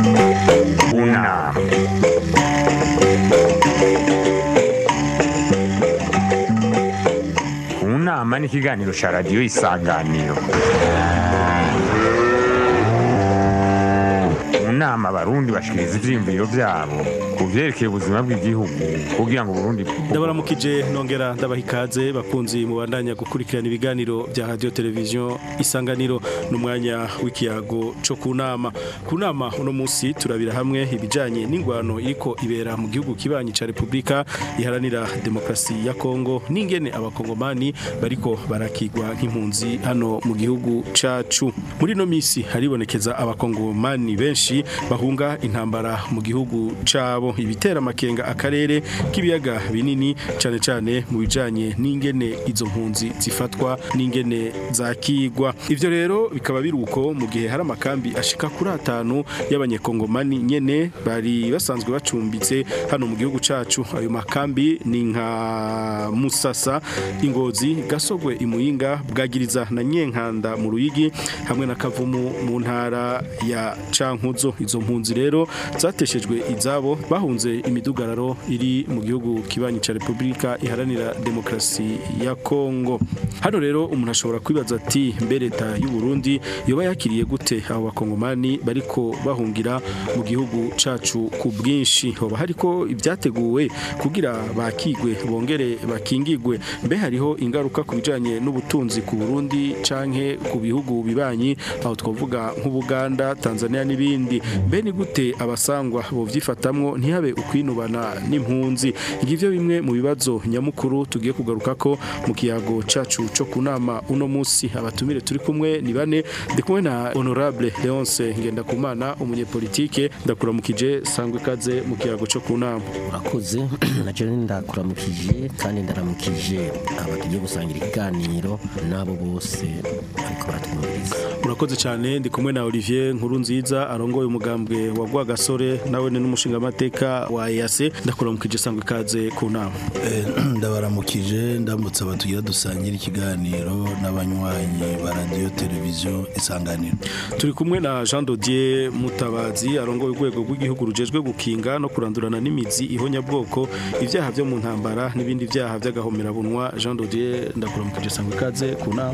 Una. Unama ni ikiganiro cya radiyo isanganiro mu nama abarundi bashikiriza ivyiyumviro vyabo ku vyerekeye ubuzima bw'igihugu kugira ngo uburundi ndabaramukije nongera ndabaha ikaze bakunzi mubandanya gukurikirana ibiganiro bya radio televiziyo isanganiro n'umwanya w'ikiyago co ku nama ku nama uno munsi turabira hamwe ibijanye n'ingwano iriko ibera mu gihugu kibanyi ca repubulika iharanira demokarasi ya kongo n'ingene abakongomani bariko barakigwa nk'impunzi hano mu gihugu cacu muri no misi haribonekeza abakongomani benshi bahunga intambara mu gihugu cabo ibitera amakenga akarere k'ibiyaga binini cane cane mu bijanye n'ingene izo mpunzi zifatwa n'ingene zakigwa ivyo rero bikaba biruko mu gihe hari amakambi ashika kuri atanu y'abanyekongomani nyene bari basanzwe bacumbitse hano mu gihugu cacu ayo makambi ni nka Musasa Ingozi Gasogwe Imuyinga Bwagiriza na Nyenkanda mu Ruyigi hamwe na Kavumu mu ntara ya Cankuzo izo mpunzi rero zateshejwe izabo bahunze imidugararo iri mu gihugu kibanyi ca Republika iharanira demokrasi ya Kongo hano rero umuntu ashobora kwibaza ati mbere leta y'u Burundi yoba yakiriye gute abo bakongomani bariko bahungira mu gihugu cacu ku bwinshi hoba hariko ibyateguwe kugira bakigwe bongere bakingigwe mbe hariho ingaruka ku bijanye n'ubutunzi ku Burundi canke ku bihugu bibanyi aho twavuga nk'Ubuganda Tanzania n'ibindi mbe ni gute abasangwa bo vyifatamwo ntihabe ukwinubana n'impunzi ngivyo bimwe mu bibazo nyamukuru tugiye kugaruka ko mu kiyago cacu co kunama uno musi abatumire turi kumwe ni bane ndi kumwe na honorable Leonce Ngendakumana umunyepolitike ndakuramukije sangwe kaze mu kiyago co kunama urakoze naje ndakuramukije kandi ndaramukije aba tugiye gusangira ikiganiro nabo bose ariko baratwumviriza urakoze cyane ndi kumwe na Olivier nkuru nziza arongoye umugambwe wa Rwagasore nawe ni n'umushinga amateka wa EAC ndakuramukije sangwe kaze ku nama ndabaramukije ndambutse abatugira dusangira ikiganiro n'abanywanyi ba radiyo televiziyo isanganiro turi kumwe na Jean Dodier Mutabazi arongoye urwego rw'igihugu rujejwe gukinga no kurandurana n'imizi ihonyabwoko ibyaha byo mu ntambara n'ibindi byaha by'agahomerabunwa Jean Dodier ndakuramukije sangwe kaze ku nama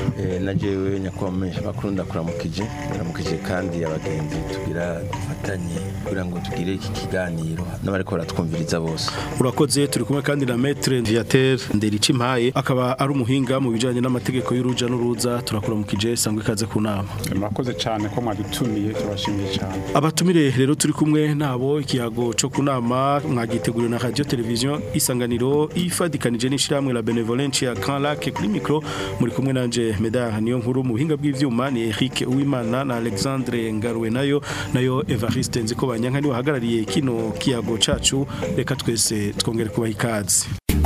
na jewe nyakwame bakuru ndakuramukije ndaramukije kandi abagenzi tugira dufatanye kugira ngo tugire iki kiganiro n'abariko baratwumviriza bose urakoze turi kumwe kandi na Maître Viateur Ndericimpaye akaba ari umuhinga mu bijanye n'amategeko y'uruja n'uruza turakuramukije sangwe kaze ku nama murakoze cyane ko mwadutumiye turashimiye cyane abatumire rero turi kumwe nabo ikiyago co kunama mwagiteguriwe na radio television isanganiro ifadikanije n'ishiramwe la benevolence ya Grand Lac kuri micro muri kumwe nanje Medard niyo nkuru mu buhinga bw'ivyuma ni Eric Uwimana na Alexandre Ngaruwe nayo nayo Evariste Nziko banyanka ni wahagarariye kino kiyago cacu reka twese twongere kubaha ikaze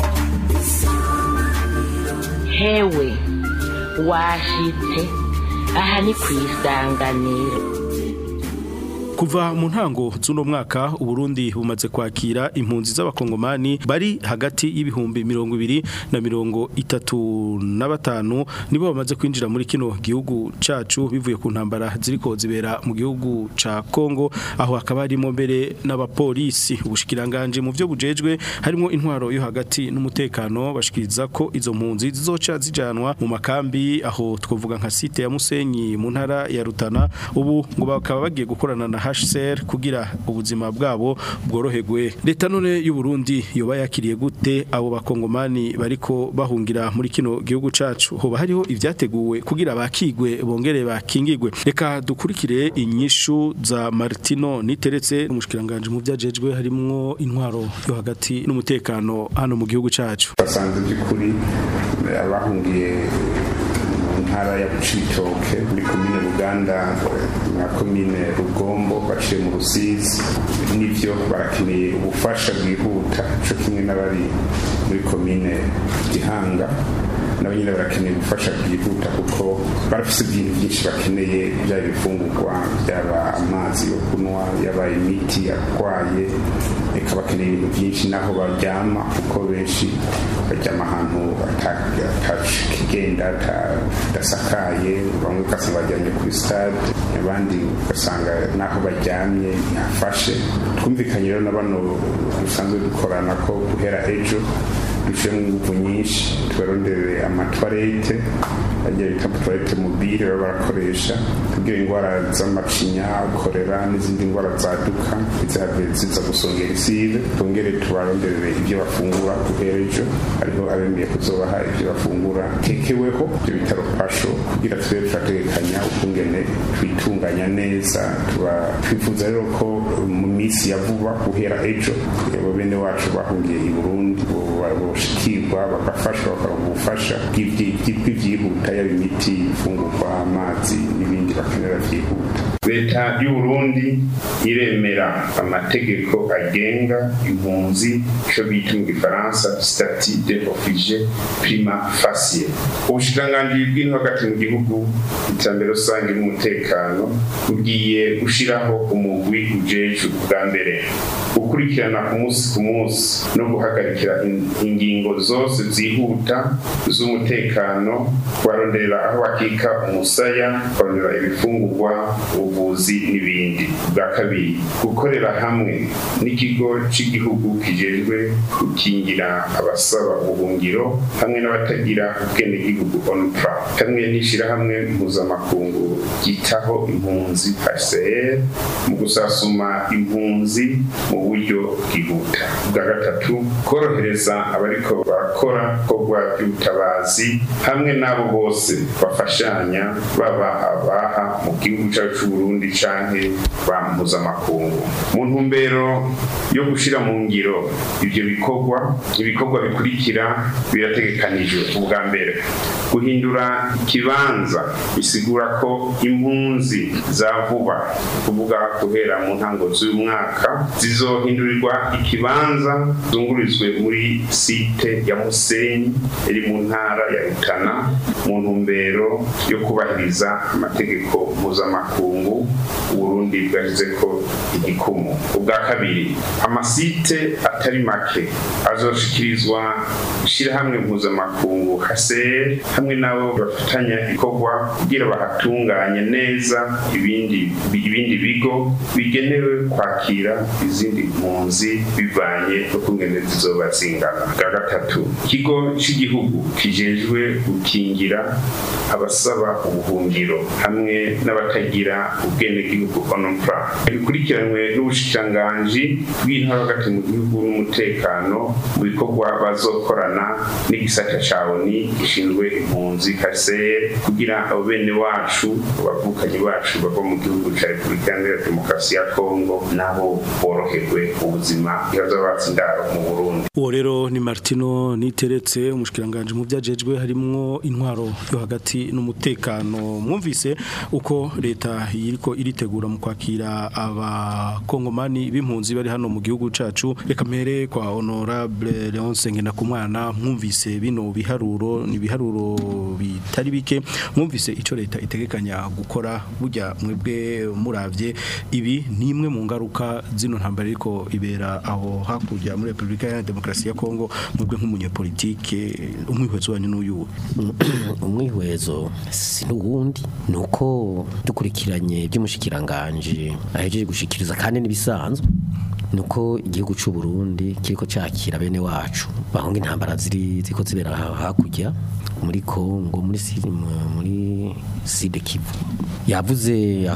hewe washitse aha ni ku isanganiro kuva mu ntango z'uno mwaka uburundi bumaze kwakira impunzi z'abakongomani bari hagati y'ibihumbi mirongo ibiri na mirongo itatu na batanu nibo bamaze kwinjira muri kino gihugu cacu bivuye ku ntambara ziriko zibera mu gihugu ca Kongo aho hakaba harimo mbere n'abapolisi ubushikiranganje mu byo bujejwe harimo intwaro yo hagati n'umutekano bashikiriza ko izo mpunzi zizoca zijanwa mu makambi aho twovuga nka site ya Musenyi mu ntara ya Rutana ubu ngo bakaba bagiye gukorana na HCR kugira ubuzima bwabo bworoherwe leta none y'u Burundi yoba yakiriye gute abo bakongomani bariko bahungira muri kino gihugu cacu hoba hariho ivyateguwe kugira bakigwe bongere bakingigwe reka dukurikire inyishu za Martino niteretse umushikiranganje mu vyajejwe harimwo intwaro yo hagati n'umutekano hano mu gihugu cacu basanze by'ukuri abahungiye ntara ya Bucitoke muri komine Buganda na komine Rugombo baciye mu Rusizi nivyo barakeneye ubufasha bwihuta cyo kimwe n'abari muri komine Gihanga nabo nyine barakeneye ubufasha bwihuta kuko barafise ibintu byinshi bakeneye byaba ibifungurwa byaba amazi yo kunywa yaba imiti yarwaye reka bakeneye ibintu byinshi naho baryama kuko benshi baryama ahantu atakigenda adasakaye bamwe kasi bajyanye kuri stade abandi ugasanga n'aho baryamye ntihafashe twumvikanye rero na bano dusanzwe dukorana ko guhera ejo dushyiramo ingufu nyinshi tubarondere amatwarete agiye bita tuwarete mobile baba barakoresha kugira indwara z'amacinya korera n'izindi ndwara zaduka izihave ziza gusongera isibe twongere tubaronderere ibyo bafungura guhera ejo hariho abemeye kuzobaha ibyo bafungura tekeweho ibyo bitaro pasho kugira tube turategekanya ukungene twitunganya neza tuba twifuza rero ko mu minsi ya vuba guhera ejo abo bene wacu bahungiye i burundi boshikirwa bagafashwa bakaronka ubufasha bw'ibyihuta yaba imiti ifungurwa amazi n'ibindi bakenera byihuta leta y'u Burundi iremera amategeko agenga impunzi ico bita mu gifaransa statut de réfugié prima facie ubushikiranganji bw'ino hagati mu gihugu iterambere rusange n'umutekano bugiye gushiraho umugwi ujejwe bwa mbere gukurikirana ku munsi ku munsi no guhagarikira ingingo zose zihuta z'umutekano kubaronderera aho bakika umusaya kubarondera ibifungurwa ubuvuzi n'ibindi bwa kabiri gukorera hamwe n'ikigo cy'igihugu kijejwe gukingira abasaba ubuhungiro hamwe n'abatagira ubwenegihugu onpra hamwe n'ishyirahamwe mpuzamakungu ryitaho impunzi hcr mu gusasuma impunzi mu buryo bwihuta bwa gatatu korohereza abariko barakora korwa by'ubutabazi hamwe n'abo bose bafashanya baba abaha mu gihugu cyacu c'uburundi canke ba mpuzamakungu mu ntumbero yo gushira mu ngiro ivyo bikorwa ibikorwa bikurikira birategekanijwe ubwa mbere guhindura ikibanza bisigura ko impunzi za vuba kuvuga guhera mu ntango z'uyu mwaka zizohindurirwa ikibanza zungurizwe muri site ya musenyi iri mu ntara ya rutana mu ntumbero yo kubahiriza amategeko mpuzamakungu uburundi bwashyize ko igikumu ubwa kabiri amasite atari make azoshikirizwa ishyirahamwe mpuzamakungu hcr hamwe n'abo bafatanya ikorwa kugira bahatunganye neza ibindi ibindi bigo bigenewe kwakira izindi mpunzi bivanye no kungene zizoba zingana bwa gatatu ikigo cy'igihugu kijejwe gukingira abasaba ubuhungiro hamwe n'abatagira ubwenegihugu onopra bikurikiranwe n'ubushikiranganji bw'intara hagati mu gihugu n'umutekano mu bikorwa bazokorana n'igisata ca oni gishinzwe impunzi kaseye kugira abo bene wacu abavukanyi bacu bava mu gihugu ca repubulika iharanira demokarasi ya kongo nabo boroherwe ubuzima ihaza batsindaro mu burundi uwo rero ni martino niteretse umushikiranganje mu byajejwe harimwo intwaro yo hagati n'umutekano mwumvise uko leta iriko iritegura mu kwakira abakongomani b'impunzi bari hano mu gihugu cacu reka mpere kwa honorable Leonce Ngendakumwana mwumvise bino biharuro ni biharuro bitari bike mwumvise ico leta itegekanya gukora burya mwebwe muravye ibi ni imwe mu ngaruka zino ntambara ariko ibera aho hakurya muri Republika ya Demokarasi ya Kongo mwebwe nk'umunyepolitike umwihwezo wanyu n'uyu umwihwezo si n'uwundi ni uko dukurikiranye by'umushikiranganje ahejeje gushikiriza kandi n'ibisanzwe ni uko igihugu cy'u Burundi kiriko cyakira bene wacu bahunga intambara ziri ziko zibera hakurya muri Kongo muri muri Sud Kivu yavuze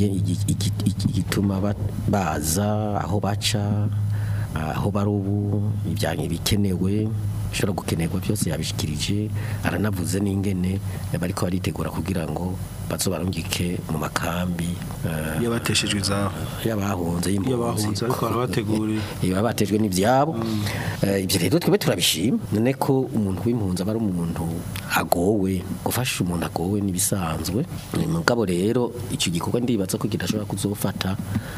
igituma baza aho baca aho bari ubu ibyanyu bikenewe bishobora gukenerwa byose yabishikirije aranavuze n'ingene bariko baritegura kugira ngo bazobarungike mu makambi yabateshejwe zaho yabahunze y'abahunze ariko barabateguriye yabatejwe n'ivyabo ibyo rero twebwe turabishima none ko umuntu w'impunzi aba ari umuntu agowe gufasha umuntu agowe nibisanzwe mugabo rero icyo gikorwa ndibaza ko kidashobora kuzofata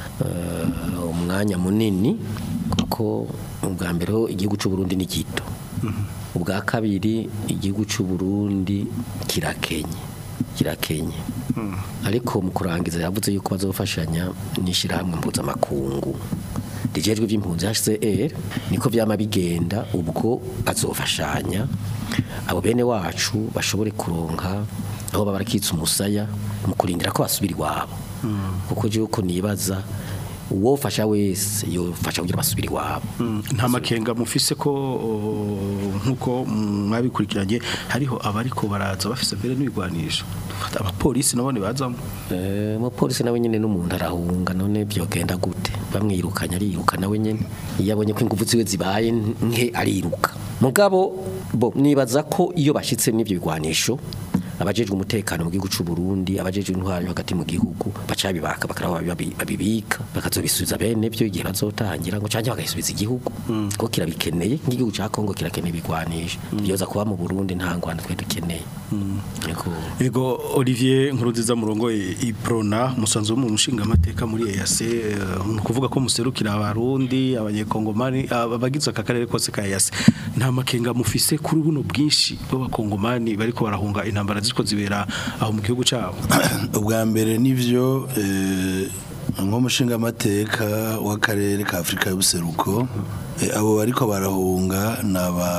umwanya munini kuko ubwa mbere igihugu cy'u Burundi ni gito ubwa kabiri igihugu cy'u Burundi kirakenye kirakenye ariko mu kurangiza yavuze yuko bazofashanya n'ishyirahamwe mpuzamakungu rijejwe iby'impunzi HCR niko byama bigenda ubwo azofashanya abo bene wacu bashobore kuronka aho baba barakitsa umusaya mu kurindira ko basubira iwabo kuko je uko nibaza uwofasha wese yofasha kugira basubire iwabo nta makenga mufise ko o, nkuko mwabikurikiranye hariho abariko baraza bafise mbere n'ibigwanisho dufata abapolisi nabone bazamo Eh, umupolisi nawe nyene n'umuntu arahunga none byogenda gute bamwirukanye ariruka nawe nyene iyo abonye ko ingufu ziwe zibaye nke ariruka mugabo bo nibaza ko iyo bashitse n'ibyo bigwanisho abajejwe umutekano mu gihugu cy'u Burundi abajejwe intwaro hagati mu gihugu bacabibaka bakaraba babi- babibika bakazobisubiza bene byo igihe bazotangira ngo canje bagasubiza igihugu ko kirabikeneye nk'igihugu ca Kongo kirakeneye ibigwanisho byoza kuba mu Burundi nta ngwanda twe dukeneye Niko Ego Olivier Nkurunziza murongo iprona musanzu mu mushinga amateka muri EAC eh, ni ukuvuga ko muserukira abarundi abanyekongomani abagize aka karere kose ka EAC nta makenga mufise kuri buno bwinshi b'abakongomani bariko barahunga intambara ziko zibera aho mu gihugu cyabo ubwa mbere nivyo eh, nk'umushinga amateka w'akarere ka Afrika y'ubuseruko eh, abo bariko barahunga naba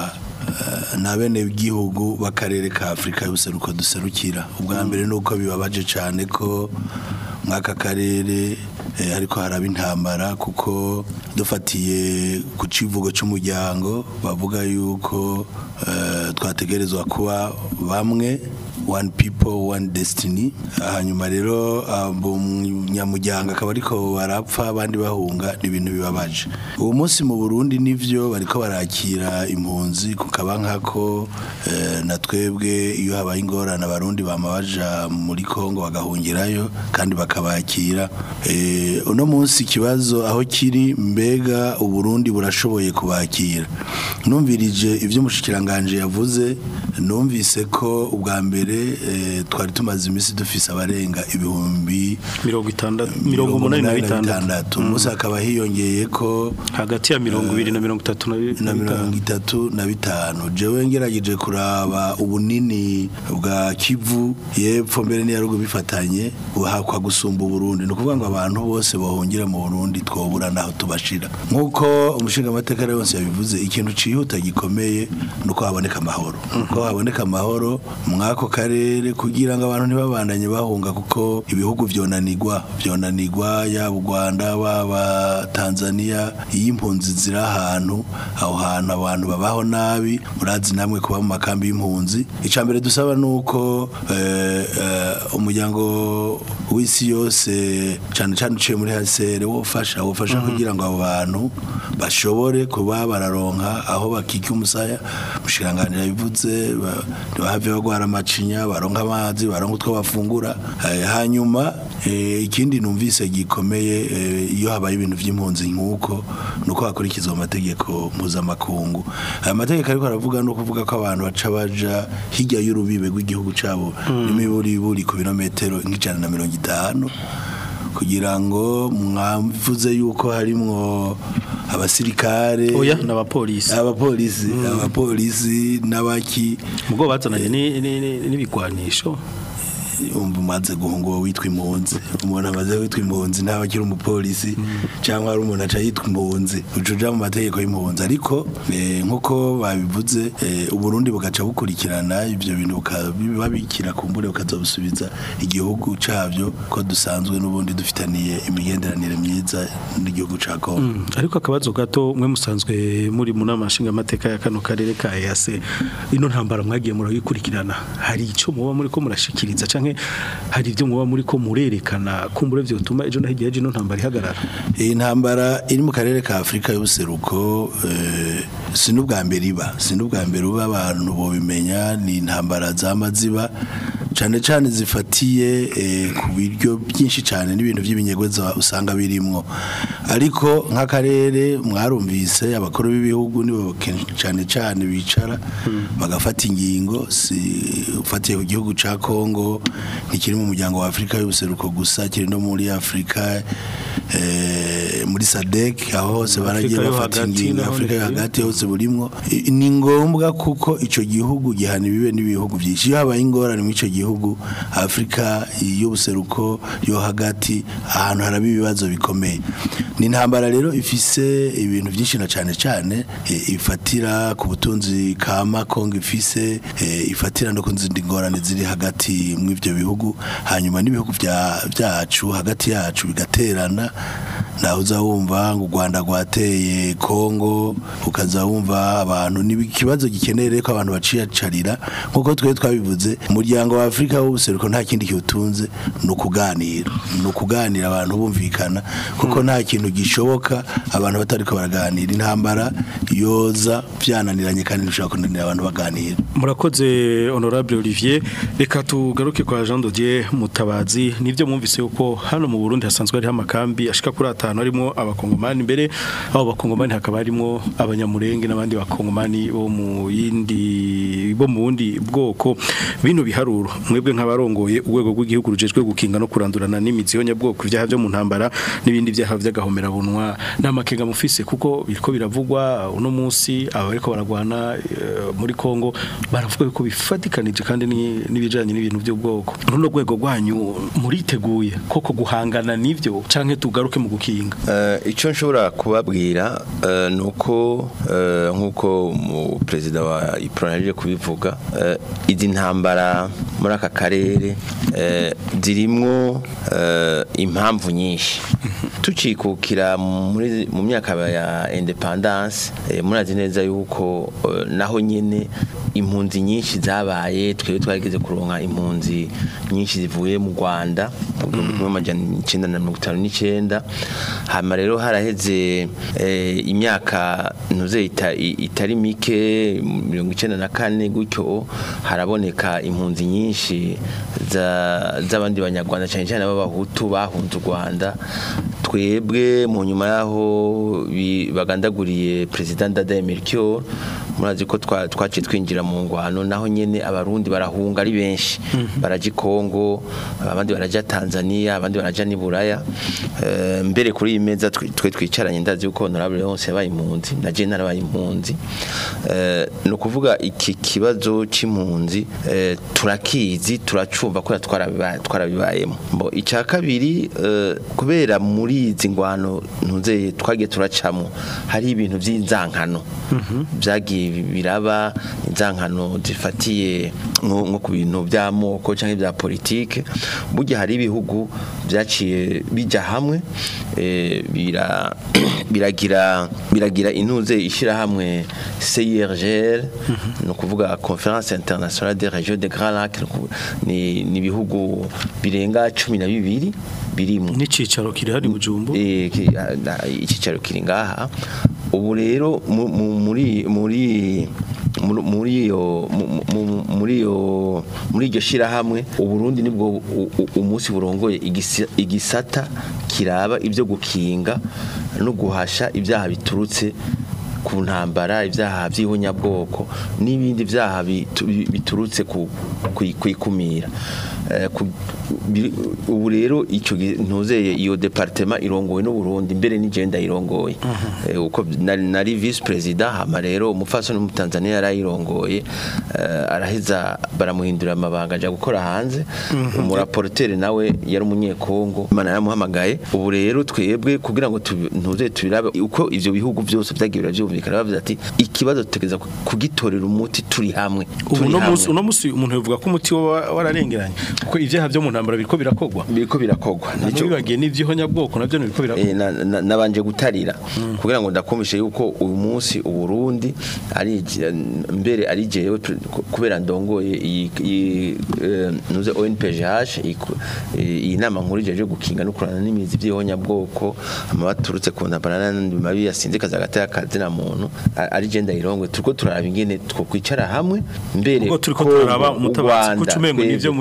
na bene igihugu b'akarere ka Afrika y'ubuseruko duserukira ubwa mbere nuko bibabaje cyane ko mwaka karere eh, ariko haraba intambara kuko dufatiye ku civugo cy'umuryango bavuga yuko eh, twategerezwa kuba bamwe one people one destiny hanyuma rero abo nyamuryango akaba ariko barapfa abandi bahunga ni ibintu bibabaje uwo munsi mu Burundi nivyo bariko barakira impunzi kukaba nkako eh, na twebwe iyo habaye ingorane abarundi bama baja muri Kongo bagahungirayo kandi bakabakira eh, uno munsi ikibazo aho kiri mbega uburundi burashoboye kubakira numvirije ivyo umushikiranganje yavuze numvise ko ubwa mbere eh, twari tumaze imisi dufise abarenga ibihumbi mirongo itandatu mirongo umunani na bitandatu umunsi hakaba hiyongeye ko hagati ya mirongo ibiri na mirongo itatu na bi- na na mirongo bitanu itatu na bitanu jewe ngerageje kuraba ubunini bwa kivu yepfo mbere n'iyarugo bifatanye buhakwa gusumba uburundi ni ukuvuga ngo abantu bose bahungira mu burundi twobura naho tubashira nk'uko umushinga amateka yose yabivuze ikintu cihuta gikomeye ni uko haboneka amahoro uko haboneka amahoro mw'ako karere kugira ngo abantu ntibabandanye bahunga kuko ibihugu vyonanigwa vyonanigwa yaba u rwanda baba tanzania iyo impunzi ziri ahantu aho hantu abantu babaho nabi murazi namwe kuba mu makambi y'impunzi icya mbere dusaba ni uko eh, eh, umuryango w'isi yose cyane cyane uciye muri hasere wofasha wofasha kugira ngo abo bantu bashobore kuba bararonka aho bakika umusaya mushiranganira bivuze ba- ntibahave bagwara amacinya baronka amazi baronka utwo bafungura Eh, hanyuma eh, ikindi numvise gikomeye eh, iyo habaye ibintu by'impunzi nk'uko nuko hakurikizwa amategeko mpuzamakungu aya mategeko ariko aravuga no kuvuga ko abantu baca baja hirya y'urubibe rw'igihugu cabo n'imiburiburi ku birometero nk'ijana na mirongo itanu kugira ngo mwavuze yuko harimwo abasirikare oya n'abapolisi abapolisi abapolisi n'abaki mugo bazananye ni- ni- ni- n'ibigwanisho umva umaze guhunga uwo witwa impunzi umuntu amaze witwa impunzi ntaba akiri umupolisi cyangwa ari umuntu aca yitwa impunzi uca uja mu mategeko y'impunzi ariko eh, nk'uko babivuze eh, uburundi bugaca bukurikirana ibyo bintu babikira kumbure bukazobusubiza igihugu cabyo ko dusanzwe n'ubundi dufitaniye imigenderanire myiza n'igihugu ca Kongo Mm, ariko akabazo gato mwe musanzwe muri mu nama nshinga amateka ya kano karere ka EAC ino ntambara mwagiye murayikurikirana hari ico muba muri ko murashikiriza canke hari ibyo muba muri ko murerekana kumbure vyo tuma ejo nahigiye ino ntambara ihagarara iyi ntambara iri mu karere ka afurika y'ubuseruko eh, si n'ubwa mbere iba si n'ubwa mbere uba abantu bobimenya ni intambara zama ziba cyane cyane zifatiye eh, ku biryo byinshi cyane n'ibintu by'ibinyegweza usanga birimwo ariko nk'akarere mwarumvise abakuru b'ibihugu nibo kenshi cyane cyane bicara bagafata ingingo si ufatiye ku gihugu ca Kongo ntikiri mu muryango wa Afrika y'ubuseruko gusa kiri no muri Afrika eh, muri SADC aho hose baragiye Afrika yo bafata hagati ingingo naho Afrika yo ni- hagati hose burimwo I- ni ngombwa kuko ico gihugu gihana ibibe n'ibihugu byinshi iyo habaye ingorane mu ico gihugu gihugu Afrika y'ubuseruko yo hagati ahantu haraba ibibazo bikomeye ni intambara rero ifise ibintu byinshi na cyane cyane eh, ifatira ku butunzi kama Kongo ifise eh, ifatira no ku zindi ngorane ziri hagati mu ivyo bihugu hanyuma n'ibihugu vya- vyacu hagati yacu bigaterana naho uza wumva ngo u Rwanda rwateye Kongo ukaza wumva abantu ni ikibazo gikeneye rero ko abantu baciyacarira nkuko twe twabivuze umuryango wa Afrika w'ubuseruko nta kindi kiwutunze ni ukuganira ni ukuganira abantu bumvikana kuko nta kintu gishoboka abantu batariko baraganira intambara yoza byananiranye kandi bishobora kunanira abantu baganira murakoze honorable Olivier reka tugaruke kwa Jean Dodier Mutabazi nivyo mwumvise yuko hano mu Burundi hasanzwe hari amakambi ashika kuri atanu harimo abakongomani mbere abo bakongomani hakaba harimo abanyamurenge n'abandi bakongomani bo mu yindi bo mu bundi bwoko bino biharuro mwebwe nk'abarongoye urwego rw'igihugu rujejwe gukinga no kurandurana n'imizi y'onyabwoko ibyaha byo mu ntambara n'ibindi byaha by'agahomera bunwa n'amakenga mufise kuko biriko biravugwa uno munsi aba bariko baragwana eh, muri Kongo baravuga yuko bifatikanije kandi ni- n'ibijanye n'ibintu by'ubwoko runo rwego rwanyu muriteguye koko guhangana n'ivyo canke tugaruke mu gukinga Eh, icyo nshobora kubabwira eh, ni uko eh, nk'uko mu perezida wa iprona yaje kubivuga eh, izi ntambara muri aka karere eh, zirimwo eh, impamvu nyinshi tucikukira muri mu myaka ya independence eh, murazi neza yuko eh, naho nyene impunzi nyinshi zabaye twebwe twageze kuronka impunzi nyinshi zivuye mu Rwanda mu gihumbi kimwe amajana icenda na mirongo itanu n'icenda hama rero haraheze eh, imyaka ntuze ita, i- itari mike mirongo icenda na kane gutyo haraboneka impunzi nyinshi za- z'abandi banyarwanda cyane cyane b'abahutu bahunze u Rwanda twebwe mu nyuma yaho bi- bagandaguriye president Dada Melchior murazi ko twa- twaciye twinjira mu ngwano naho nyene abarundi barahunga ari benshi baraja i Kongo abandi baraja Tanzania abandi baraja ni Buraya Eh, mbere kuri iyi meza twe twe twicaranye ndazi yuko honorable yose yabaye impunzi na je narabaye impunzi Eh, ni ukuvuga iki kibazo c'impunzi eh, turakizi turacumva ko twarabibaye twarabibayemo mbo icya kabiri eh, kubera muri izi ngwano ntuze twagiye turacamo hari ibintu by'inzankano byagiye biraba inzankano zifatiye nko nko ku bintu by'amoko cyangwa ibya politike burya hari ibihugu byaciye bijya hamwe eh, bira biragira biragira intuze ishyirahamwe CIRGL ni ukuvuga Conference Internationale des Régions de Grand Lac ni ukuvuga- ni ni ibihugu birenga cumi na bibiri birimo n'icicaro kiri hari bujumbu Eh, ki- ah, na- icyicaro kiri ngaha ubu rero mu- mu- muri muri muri- muri iyo mu- mu- muri iyo muri iryo shirahamwe uburundi nibwo u- u- umunsi burongoye igisi- igisata kiraba ibyo gukinga no guhasha ibyaha biturutse ku ntambara ibyaha by'ihunyabwoko n'ibindi byaha bitu- biturutse ku ku- ku ikumira Eh, ku- biri- ubu rero icyo gi- ntuzeye iyo departement irongowe n'uburundi mbere n'igenda irongoye Eh, uko nari nari vice president hama rero umufasoni mu Tanzania yarayirongoye eh, araheza baramuhindura amabanga aja gukora hanze umuraporteri nawe yari umunyekongo imana yaramuhamagaye ubu rero twebwe kugira ngo tubi- ntuze tubirabe uko ivyo bihugu byose byagiye biravyumvikana bavuze ati ikibazo tutegeza kugitorera umuti turi hamwe ubu turi no hamwe." munsi uno munsi umuntu yavuga ko umuti wa- wararengeranye kuko ivyaha byo mu ntambara biriko birakogwa biriko birakogwa nico bibagiye n'ivy'ihonyabwoko navyo biriko birakogwa Eh, na- na- nabanje gutarira kugira ngo ndakumishe yuko uyu munsi uburundi ari mbere ari jewe pre- kubera ndongoye iyi iyi, eh, nuze ONPGH iyi ku- iyi nama nkuru ijeje gukinga no kurana n'imizi by'ihonyabwoko amabaturutse ku ntambara n'andi mabi yasinzikaza hagati y'akazi na muntu a- ari je ndayirongwe turiko turaraba ingene twokwicara hamwe mbere Ubwo turiko Kongo, turaraba u umutabazi, Rwanda, kuko umengo twebwe nivyo muri turi hamwe,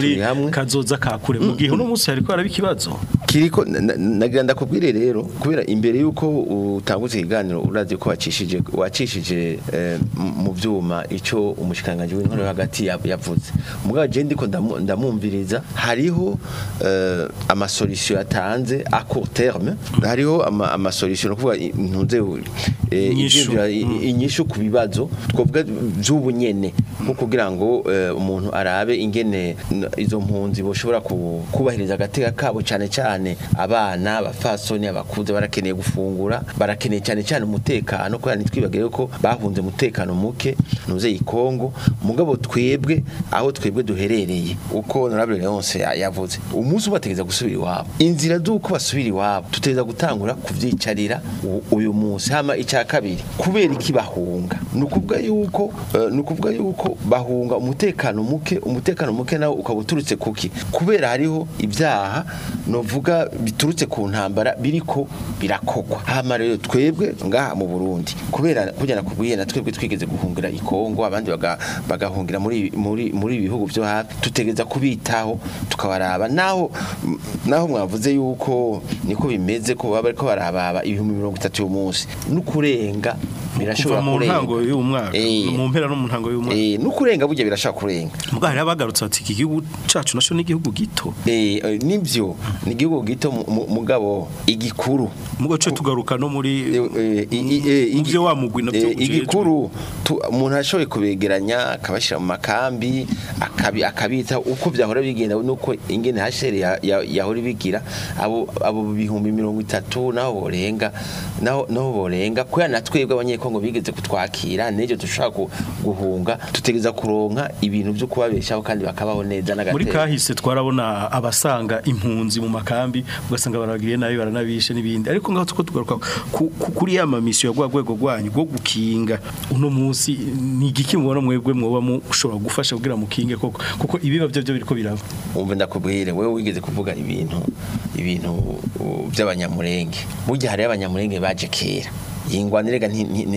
hamwe kazoza kakure mu gihe uno munsi hariko haraba ikibazo kiriko na- na- nagira ndakubwire rero kubera imbere yuko utangutse ikiganiro urazi ko wacishije wacishije eh, m- mu vyuma ico umushikanganje w'intore yo hagati yav- yavuze mugabo je ndiko ndamu- ndamumviriza hariho eh, amasolution yatanze a court terme hariho ama- amasolution no kuvuga ntunze eh, Inyishu. ivyiyumviro- i- inyishu ku bibazo twovuga vy'ubu nyene nko kugira ngo eh, umuntu arabe ingene n- izo mpunzi boshobora ku- kubahiriza agateka kabo cyane cyane abana abafasoni abakuze barakeneye gufungura barakeneye cyane cyane umutekano kubera ntitwibagire ko bahunze umutekano muke nuze ikongo mugabo twebwe aho twebwe duherereye uko honorable Leonce ya- yavuze umunsi ubategeza gusubira iwabo inzira z'uko basubira iwabo tuteza gutangura kuvyicarira u- uyu munsi hama icya kabiri kubera iki bahunga ni ukuvuga yuko eh, ni ukuvuga yuko bahunga umutekano muke umutekano muke nawo ukaba uturutse kuki kubera hariho ibyaha novuga biturutse ku ntambara biriko birakogwa hama rero twebwe ngaha mu Burundi kubera kujyana kubwiye na twebwe twigeze guhungira i Kongo abandi baga- bagahungira muri muri muri ibihugu byo hafi tutegeza kubitaho tukabaraba naho naho mwavuze yuko niko bimeze ko baba bariko barababa ibihumbi mirongo itatu uyu munsi n'ukurenga birashobora kuva mu kurenga ntango y'uyu mwaka Eh. mu mpera no mu ntango y'uyu mwaka Eh, n'ukurenga burya birashobora kurenga mugabo hari abagarutse bati iki gihugu cacu naco n'igihugu gito Eh, eh, nibyo ni igihugu gito mu- mu- mugabo igikuru mugabo cyo tugaruka no muri Eh, i- i- eh, mu igi- vyo wa mugwi navyo eh, ujejwe. igikuru tu- umuntu ashoboye kubegeranya akabashyira mu makambi akabi- akabita uko byahora bigenda nuko ingene hashere ya- ya- yahora ibigira abo abo bihumbi mirongo itatu naho borenga naho naho borenga kubera na twebwe abanyekongo bigeze kutwakira n'ejo dushobora ku- guhunga tutegeza kuronka ibintu byo kubabeshaho kandi bakabaho neza muri n'agateka kahise twarabona abasanga impunzi mu makambi ugasanga baragiriye nabi baranabishe n'ibindi ariko ngaho tuko tugaruka ku- ku- kuri ya mamisiyo rwa rwego rwanyu rwo gukinga uno munsi ni igiki mubona mwebwe mwoba mushobora gufasha kugira mukinge koko kuko ibiba byo byo biriko biraba umve ndakubwire wewe wigeze kuvuga ibintu ibintu uh, by'abanyamurenge burya hari abanyamurenge baje kera yingwanirega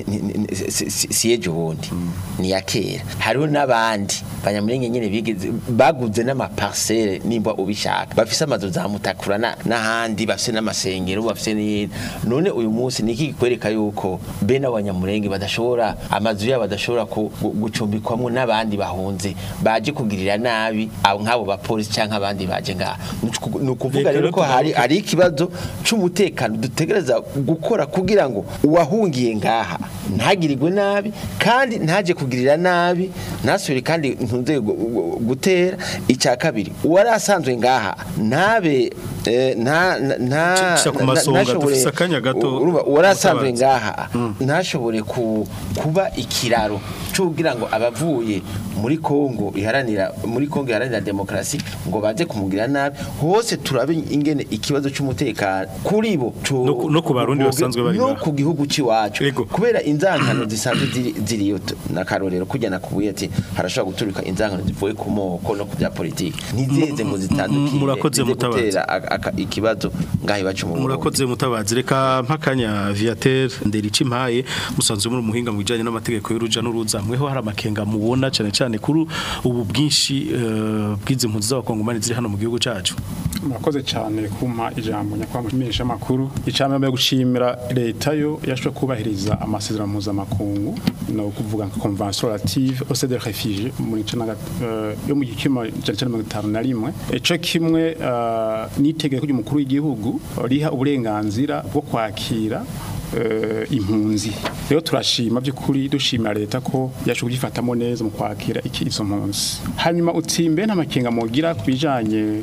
si ejo bundi ni ya kera hariho n'abandi banyamurenge nyene bigeze baguze n'amaparcelle nimba ubishaka bafise amazu za mutakura na- n'ahandi bafise n'amasengero bafise n'iyindi none uyu munsi niki kikwereka yuko bene abanyamurenge badashobora amazu yabo badashobora ku- gu- gucumbikwamo n'abandi bahunze baje kugirira nabi abo nk'abo bapolisi cyangwa abandi baje ngaha ni ukuvuga Reka rero ko rero hari tugaruke. hari ikibazo c'umutekano dutegereza gukora kugira ngo uwahungiye ngaha ntagirirwe nabi kandi ntaje kugirira nabi ntasubire kandi ntunze gu- gu- gutera icya kabiri uwari asanzwe ngaha ntabe eh, nta nta- nta Cisha ku nta- masonga, ntashobore- dufise akanya gato, urumva uwari asanzwe mutabazi. ngaha ntashobore ku- kuba ikiraro cyo kugira ngo abavuye muri Kongo iharanira muri Kongo iharanira demokrasi ngo baze kumugira nabi hose turabe ingene ikibazo cy'umutekano kuri bo tu- No ku- no ku Barundi basanzwe bari no ngaha. ku gihugu cy'iwacu Ego. kubera inzangano zisanzwe ziri- ziriyo tu- n'akarorero kujya nakubuye ati harashobora guturika inzangano zivuye ku moko no ku bya politiki ntizeze ngo zitandukire murakoze zize mutabazi. gutera aka- aka- ikibazo ngaho iwacu mu Burundi. murakoze mutabazi reka mpakanya viateur nderici mpaye musanzwe muri umuhinga mu bijanye n'amategeko y'uruja n'uruza mweho hari amakenga mubona cyane cyane kuri ubu bwinshi eh, bw'izi mpunzi z'abakongomani ziri hano mu gihugu cacu murakoze cyane kumpa ijambo nyakwamumenyesha amakuru icambere mbere gushimira leta yo yashobora kubahiriza amasezerano mpuzamakungu no kuvuga nka convention relative au de réfugiés muri cana yo mu gikima cyane cyane mirongo itanu na rimwe ico kimwe eh, n'itegeko ry'umukuru w'igihugu riha uburenganzira bwo kwakira eh, impunzi rero turashima by'ukuri dushimira leta ko yashoboye kugifatamo neza mu kwakira iki izo mpunzi hanyuma utsimbe nta makenga mugira ku bijanye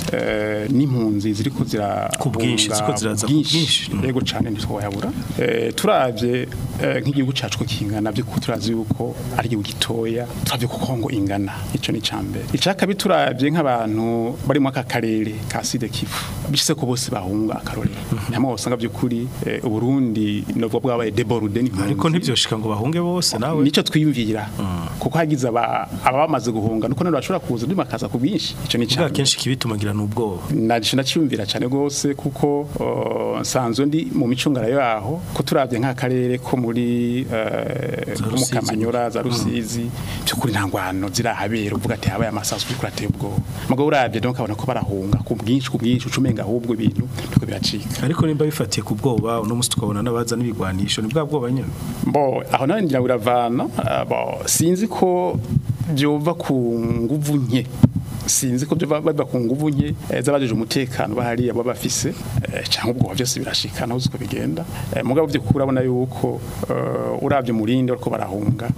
eh, n'impunzi ziriko zira Ku bwinshi, ziriko ziraza ku bwinshi. yego cyane ntitwayabura eh, turavye eh, nk'igihugu cacu ko kingana by'ukuri turazi yuko ari igihugu gitoya turavye ko Kongo ingana ico ni cambere icakabi turavye nk'abantu bari mu aka karere ka Sud Kivu bishise ko bose bahunga akarorero namwe usanga by'ukuri eh, Uburundi novuga bwabaye débordé n'impunzi ariko ntibyoshika ngo bahunge bose nawe nico twiyumvira kuko hagize aba abamaze guhunga nuko none bashobora kuza ndimakaza ku bwinshi ico ni bwa cambere kenshi kibituma ngira ubwoba naje nacyumvira cyane gose kuko uh, nsanzwe ndi mu micungara yaho ko turavye nk'akarere ko muri uh, mu Rusizi. Kamanyora za Rusizi byukuri nta ngwano zirahabera uvuga ati habaye amasasu kuri kurateye ubwoba mugabo uravye donc abona ko barahunga ku bwinshi ku bwinshi ucumenga ahubwo ibintu biko biracika ariko nimba bifatiye ku bwoba uno musi tukabona n'abaza n'ibigwanisho ni bwa bwoba nyene Bo aho nawe ngira biravana ah, bo sinzi ko byova ku nguvu nke sinzi ko byova biva ku nguvu nke eh, z'abajeje umutekano bahariya baba bafise eh, cyangwa ubwo byose birashika naho uko bigenda Eh, mugabo byo kurabona yuko eh, uravye murinde ariko barahunga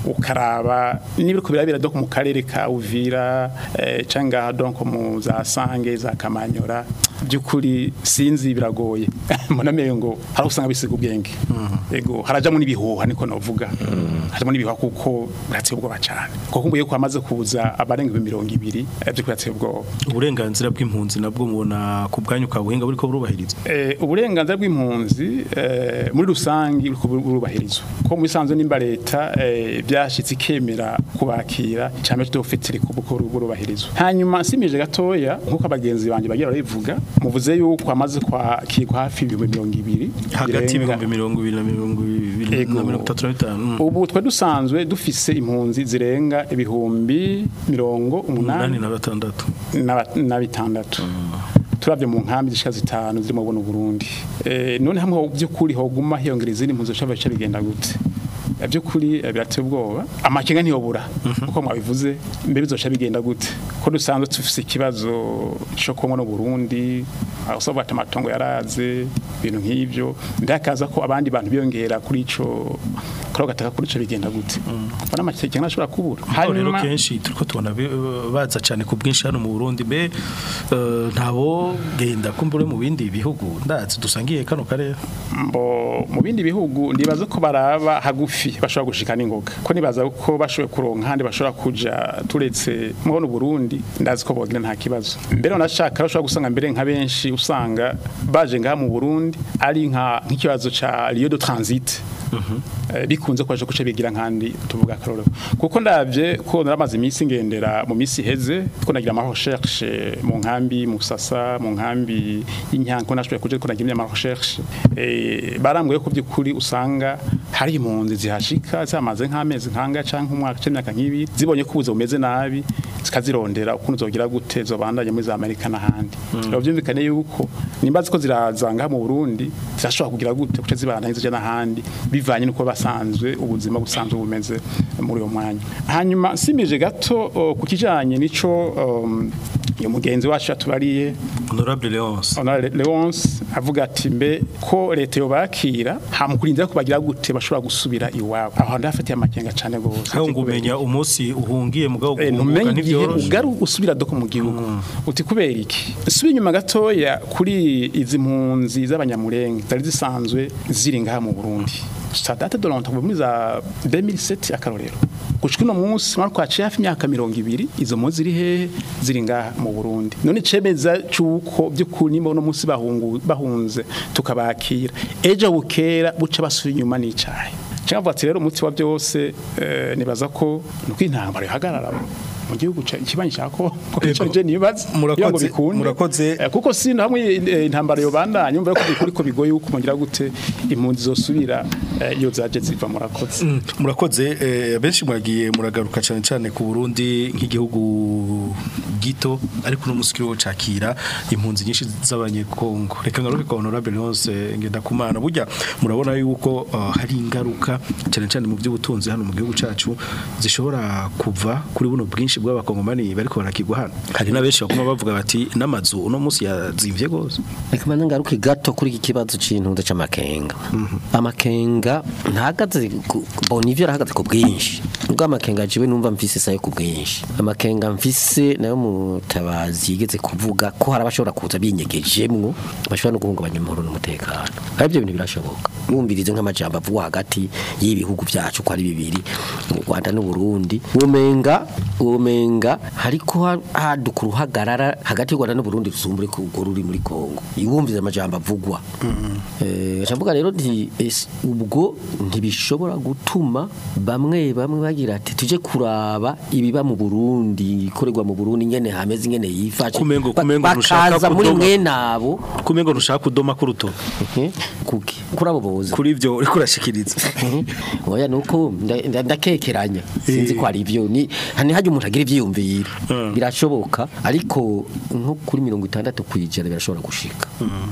ukaraba niba ko birabira donc mu karere ka Uvira eh, cyangwa donc mu za Sange za Kamanyora byukuri sinzi biragoye munamenye ngo hari usanga bisiga ubwenge ego harajamo n'ibihuha niko novuga harajamo n'ibihuha kuko birateye ubwoba cyane kuko mbuye ko hamaze kuza abarenga mirongo ibiri eh, byo birateye ubwoba uburenganzira bw'impunzi nabwo mubona ku bwanyu ka buhinga buriko burubahiriza Eh, uburenganzira bw'impunzi eh, muri rusangi buriko burubahirizwa ko mu bisanzwe nimba leta eh, byashitse ikemera kubakira cyane tudofitire ku buko burubahirizwa hanyuma simije gatoya nkuko abagenzi banje bagira barabivuga muvuze yuko hamaze kwakirwa hafi ibihumbi mirongo ibiri hagati birenga. y'ibihumbi mirongo ibiri na mirongo ibiri Ego. na mirongo itatu na bitanu Mm. ubu twe dusanzwe dufise impunzi zirenga ibihumbi mirongo umunani umunani na batandatu na- na bitandatu turavye mu nkambi zishika zitanu ziri mu buno Burundi eh none hamwe by'ukuri hoguma hiyongera izindi mpunzi cyo bice bigenda gute Eh, by'ukuri eh, birateye ubwoba amakenga ntiyobura uko mwabivuze mbe bizoca bigenda gute ko dusanzwe tufise ikibazo cyo kumwe no Burundi aho usaba ati amatongo yaraze ibintu nk'ivyo ndakaza ko abandi bantu biyongera kuri ico karo gataka kuri ico bigenda gute mbona amakenga ntashobora kubura Aho rero kenshi turiko tubona bi- baza cyane ku bwinshi hano mu Burundi be eh, ntabo genda kumbure mu bindi bihugu ndazi dusangiye kano karere mbo mu bindi bihugu ndibaza ko baraba hagufi bashobora gushika n'ingoga ko nibaza ko bashoboye kuronka handi bashobora kuja turetse mu Burundi ndazi ko bogira nta kibazo mbere unashaka bashobora gusanga mbere nka benshi usanga baje ngaha mu Burundi ari nka nk'ikibazo ca lieu de transit Eh, bikunze kwaje kuce bigira nkandi tuvuga karoro kuko ndavye ko naramaze iminsi ngendera mu minsi heze ko nagira ama recherche mu nkambi mu sasa mu nkambi y'inyanko nashoboye kuje ko nagira ama recherche eh barambwiye ko byukuri usanga hari impunzi zihashika zamaze nk'amezi nkanga canke umwaka c'imyaka nk'ibi zibonye ko ubuze bumeze nabi zikazirondera ukuntu zogira gute zobandanye muri za Amerika n'ahandi rero byumvikane yuko nimba ziko zirazanga mu Burundi zirashobora kugira gute kuce zibandanye zija n'ahandi bivanye nuko basanzwe ubuzima busanzwe bumeze muri uyo mwanya hanyuma simije gato o, ku kijanye nico um, iyo mugenzi wacu atubariye Honorable Leonce Honorable Leonce avuga ati mbe ko leta yobakira hamukurinda ko bagira gute bashobora gusubira iwabo aho ndafatiye amakenga cane gose aho ngumenya umunsi uhungiye mugabo Eh, guhunguka ntumenye igihe ntivyoroshe ugaru usubira doko mu gihugu uti kubera iki subi inyuma gatoya kuri izi mpunzi z'abanyamurenge zari zisanzwe ziri ngaha mu Burundi ça date de longtemps muri za 2007 akarorero gushika uno munsi mara kwaciye hafi imyaka mirongo ibiri izo mpunzi ziri hehe ziri ngaha mu Burundi none cemeza cuko by'ukuri nimba uno munsi bahungu bahunze tukabakira ejo bukera buca basubira inyuma n'icayi cyangwa ati rero umuti wa byose eh, nibaza ko nuko intambara ihagarara mu gihugu ca- ikibanyi cya Kongo Ego. je nibaza Murakoze- kugira ngo bikunde. murakoze. Eh, kuko si hamwe eh, intambara yobandanya umva ko bikuri ko bigoye uko mugira gute impunzi zosubira eh, iyo zaje ziva murakoze Mm, murakoze eh, benshi mwagiye muragaruka cyane cyane ku Burundi nk'igihugu gito ariko no musikiro cakira impunzi nyinshi z'abanyekongo reka ngaruke kwa honorable Leonce ngenda kumana burya murabona yuko uh, hari ingaruka cyane cyane mu by'ubutunzi hano mu gihugu cacu zishobora kuva kuri buno bwinshi bw'abakongomani bariko barakigwa hano hari na benshi bakoma bavuga bati n'amazu uno munsi yazimvye gose reka mbanze ngaruke gato kuri iki kibazo c'intunze c'amakenga amakenga ntahagaze ku- bona ivyo arahagaze ku bwinshi ubwo amakenga jiwe numva mfise sayo ku bwinshi amakenga mfise nayo mutabazi yigeze kuvuga ko hari abashobora kuza binyegejemwo bashobora no guhungabanya amahoro n'umutekano ari ibyo bintu birashoboka wumvirize nk'amajambo avugwa hagati y'ibihugu byacu ko ari bibiri u Rwanda n'u Burundi womenga uwo womenga hariko ha- haduka uruhagarara hagati y'u Rwanda n'u Burundi rusumbure ku urwo ruri muri Kongo iwumvize amajambo avugwa eh ndavuga rero nti ese ubwo ntibishobora gutuma bamwe bamwe bagira ati tuje kuraba ibiba mu Burundi ikorerwa mu Burundi nyene hameze nyene yifashe Kumengo- Ba- kumengo ntushaka bakaza muri kudoma. mwe nabo kumengo ntushaka kudoma ku rutoki Mhm. kuki kuri abo boza kuri ivyo uriko urashikiriza oya nuko nda- nda- ndakekeranya sinzi ko ari byo ni hani haje umuntu agira ivyiyumviro Mm. birashoboka ariko nko kuri mirongo itandatu kwijana birashobora gushika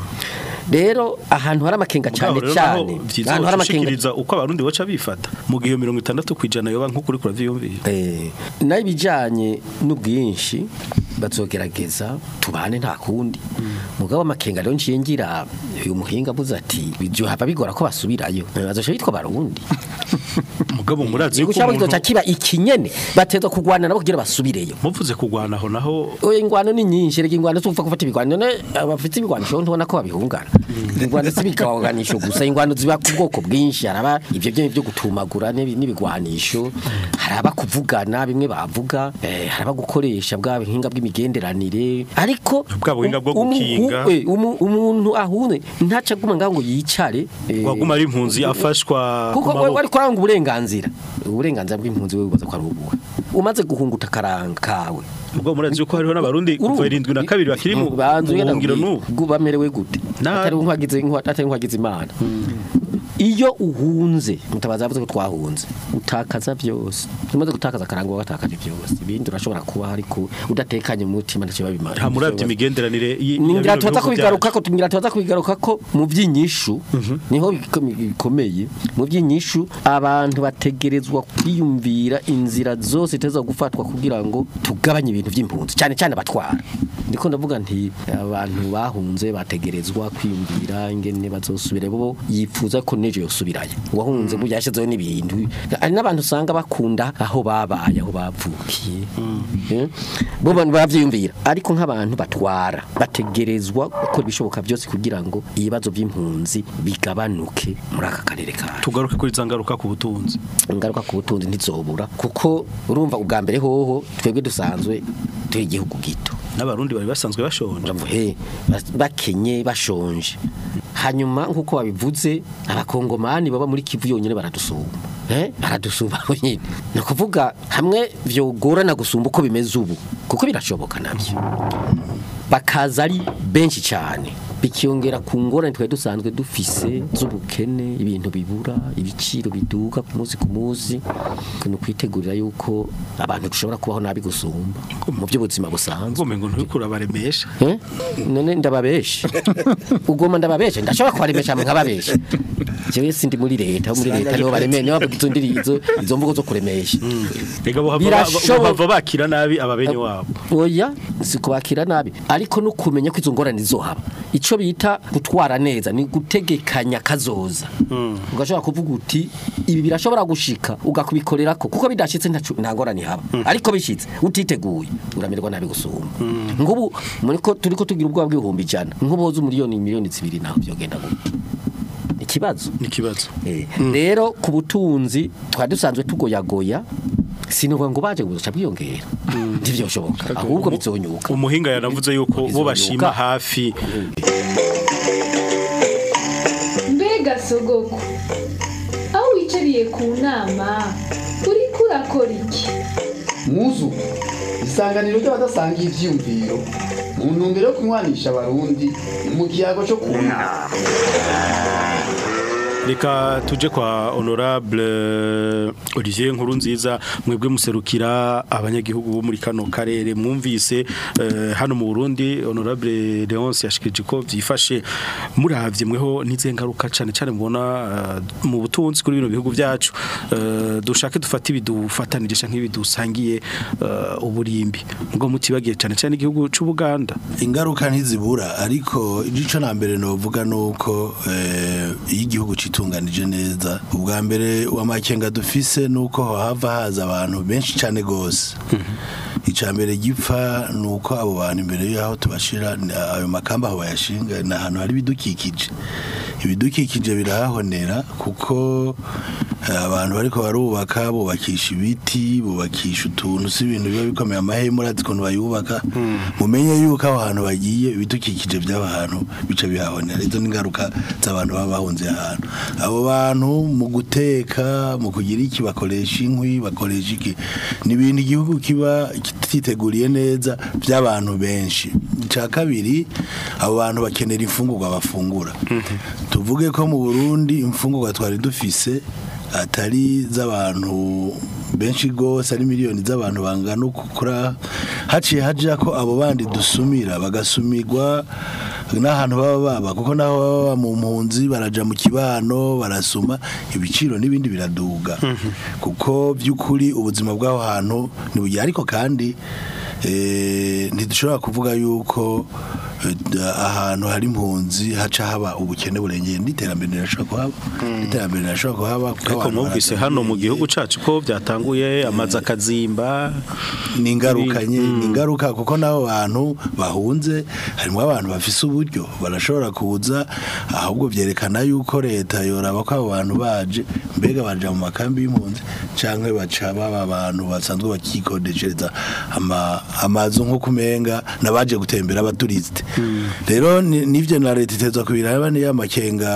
rero ahantu hari amakenga cyane Mugabo rero cyane naho vyiza ahantu hari amakenga gushikiriza uko abarundi baca bifata mu gihe 60 kwijana yoba nko kuri kuravyiyumvira Eh, nayo ibijyanye n'ubwinshi bazogerageza tubane nta kundi mugabo amakenga rero nciye ngira uyu muhinga avuze ati ibyo haba bigora ko basubirayo bazoca bitwa barundi mugabo murazi yuko gushaka kizoca umuntu kiba ikinyene bateza kugwana nabo kugira basubireyo muvuze kugwana aho naho oya ingwano ni nyinshi rega ingwano si upfa gufata ibigwano none abafite ibigwanisho ntubona ko babihungana ingwano si ibigaganisho gusa ingwano ziba ku bwoko bwinshi haraba ibyo byo byo gutumagura n'ibi- n'ibigwanisho haraba kuvugana bimwe bavuga eh, haraba gukoresha bwa buhinga bw'imigenderanire ariko Bwa buhinga bwo umu- gukinga. we, umu- umuntu ahune ntaca aguma ngaho ngo yicare eh, waguma ari impunzi afashwa ku kuko maboko. wari kuranga uburenganzira uburenganzira bw'impunzi we bubaza ko ari ubuhe umaze guhunguta akaranga kawe ubwo murazi yuko hariho n'abarundi kuva irindwi na kabiri bakiri mu banzu mu buhungiro n'ubu bamerewe gute Na- atari nkwagize atari nkwagize imana iyo uhunze mutabaza yavuze ko twahunze utakaza byose umaze gutakaza akaranga watakaje byose ibindi urashobora kuba ariko udatekanye mu mutima ntacyo babimara nta muravye imigenderanire y- ya ningira bino tubaza bihugu kubigaruka ko tugira tubaza kubigaruka ko mu by'inyishu niho biko- bikomeye mu by'inyishu abantu bategerezwa kwiyumvira inzira zose iteza gufatwa kugira ngo tugabanye ibintu by'impunzi cyane cyane abatwara ndiko ndavuga nti abantu bahunze bategerezwa kwiyumvira ingene bazosubire bo yifuza ko nejo yosubirayo uwahunze mu yashizeho n'ibintu hari n'abantu usanga bakunda aho babaye aho bavukiye Eh? bo bantu bavyiyumvira ariko nk'abantu batwara bategerezwa gukora ibishoboka byose kugira ngo ibibazo by'impunzi bigabanuke muri aka karere kacu tugaruke kuri za ngaruka ku butunzi ingaruka ku butunzi ntizobura kuko urumva ubwa mbere hoho twebwe dusanzwe turi igihugu gito n'abarundi bari basanzwe bashonje Uravuga, he, bas- bakenye bashonje hanyuma nk'uko babivuze abakongomani baba muri kivu yonyine baradusumba eh baradusumba nyine ni ukuvuga hamwe vyogorana gusumba uko bimeze ubu kuko birashoboka nabyo bakaza ari benshi cyane bikiyongera ku ngorane twari dusanzwe dufise z'ubukene ibintu bibura ibiciro biduga ku munsi ku munsi ni ukwitegurira yuko abantu dushobora kubaho nabi gusumba mu by'ubuzima busanzwe ngome ngo nturikura baremesha Eh? none ndababesha ugoma ndababesha ndashobora kubaremesha nkababesha jewe sindi muri leta muri leta niho baremeye niho bavuga izo ndiri izo izo mvugo zo kuremesha rega bohava Birashoboka. bohava bakira nabi ababenyi wabo oya si kubakira nabi ariko no kumenya ko izo ngorane zizohaba ico bita gutwara neza ni gutegekanya kazoza ugashobora kuvuga uti ibi birashobora gushika ugakubikorera ko kuko bidashitse ntacu- nta ngorane haba ariko bishitse utiteguye uramererwa nabi gusumba ngubu muri ko turiko tugira ubwoba bw'ibihumbi ijana nk'uboza umiliyoni miliyoni zibiri naho byogenda gute ikibazo ni ikibazo Eh, rero ku butunzi twari dusanzwe tugoyagoya sinuvuga ngo baje guca bwiyongera ntivyoshoboka ahubwo bizonyuka umuhinga yanavuze yuko bo Bizonyuka. bashima hafi mbega sogoko aho wicariye ku nama uriko urakora iki muzu isanganiro ry'abadasangiye ivyiyumviro mu ntumbero yo kunywanisha abarundi mu kiyago cyo kunama reka tuje kwa honorable Olivier Nkuru nziza mwebwe muserukira abanyagihugu bo muri kano karere mwumvise eh, hano mu Burundi honorable Leonce yashikije ko byifashe muravye mweho nize ngaruka cyane cyane mubona eh, mu butunzi kuri bino bihugu byacu eh, dushake dufate ibidufatanije canke ibidusangiye eh, uburimbi ngo mutibagiye cyane cyane igihugu c'u Buganda ingaruka ntizibura ariko igice na mbere novuga nuko eh, iyo igihugu citunganije neza ubwa mbere wamakenga dufise nuko hava haza abantu benshi cyane gose icya mbere gipfa nuko abo bantu imbere y'aho tubashira ni- ayo makamba aho bayashinga ni ahantu hari ibidukikije ibidukikije birahahonera kuko abantu bariko barubaka bubakisha ibiti bubakisha utuntu si ibintu biba bikomeye amahema urazi ukuntu bayubaka mumenye yuko aho hantu bagiye ibidukikije by'aho hantu bica bihahonera izo ni ingaruka z'abantu baba bahunze ahantu abo bantu mu guteka mu kugira iki bakoresha inkwi bakoresha iki ni ibintu igihugu kiba kititeguriye neza by'abantu benshi icya kabiri abo bantu bakenera imfungurwa bafungura tuvuge ko mu burundi imfungurwa twari dufise atari z'abantu benshi rwose ari miliyoni z'abantu bangana ukura haciye hajya ko abo bandi dusumira bagasumirwa n'ahantu baba baba kuko naho baba baba mu mpunzi baraja mu kibano barasuma ibiciro n'ibindi biraduga kuko by'ukuri ubuzima bw'aho hantu ntibugiye ariko kandi eh, ntidushobora kuvuga yuko eh, ahantu hari impunzi haca haba ubukene burengeye n'iterambere rirashobora kuhaba n'iterambere rirashobora kuhaba kuko ariko abantu mwumvise baraganiriye. hano mu gihugu cacu ko byatanguye amazi akazimba ni ingaruka nye ni ingaruka kuko n'abo bantu bahunze harimo abantu bafise uburyo barashobora kuza ahubwo byerekana yuko leta yoraba ko abo bantu baje mbega baja mu makambi y'impunzi canke baca baba abantu basanzwe bakikodeshereza ama- amazu nko kumenga nabaje gutembera abaturisite rero ni- nivyo na leta itezwa kubiraba niyo amakenga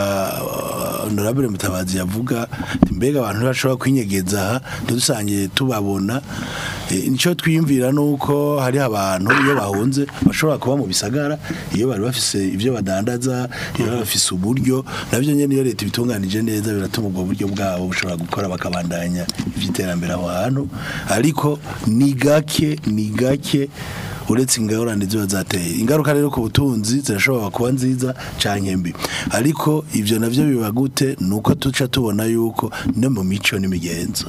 uh, honorable mutabazi yavuga ati mbega abantu ntibashobora kwinyegeza aha ntidusange tubabona Eh, nico twiyumvira nuko hari abantu iyo bahunze bashobora kuba mu bisagara iyo bari bafise ivyo badandaza iyo bari bafise uburyo navyo nyene iyo leta ibitunganije neza biratuma ubwo buryo bwabo bushobora gukora bakabandanya ivy'iterambere aho hantu ariko ni gake ni gake uretse ingorane ziba zateye ingaruka rero ku butunzi zirashobora kuba nziza canke mbi ariko ivyo navyo biba gute nuko tuca tubona yuko no mu mico n'imigenzo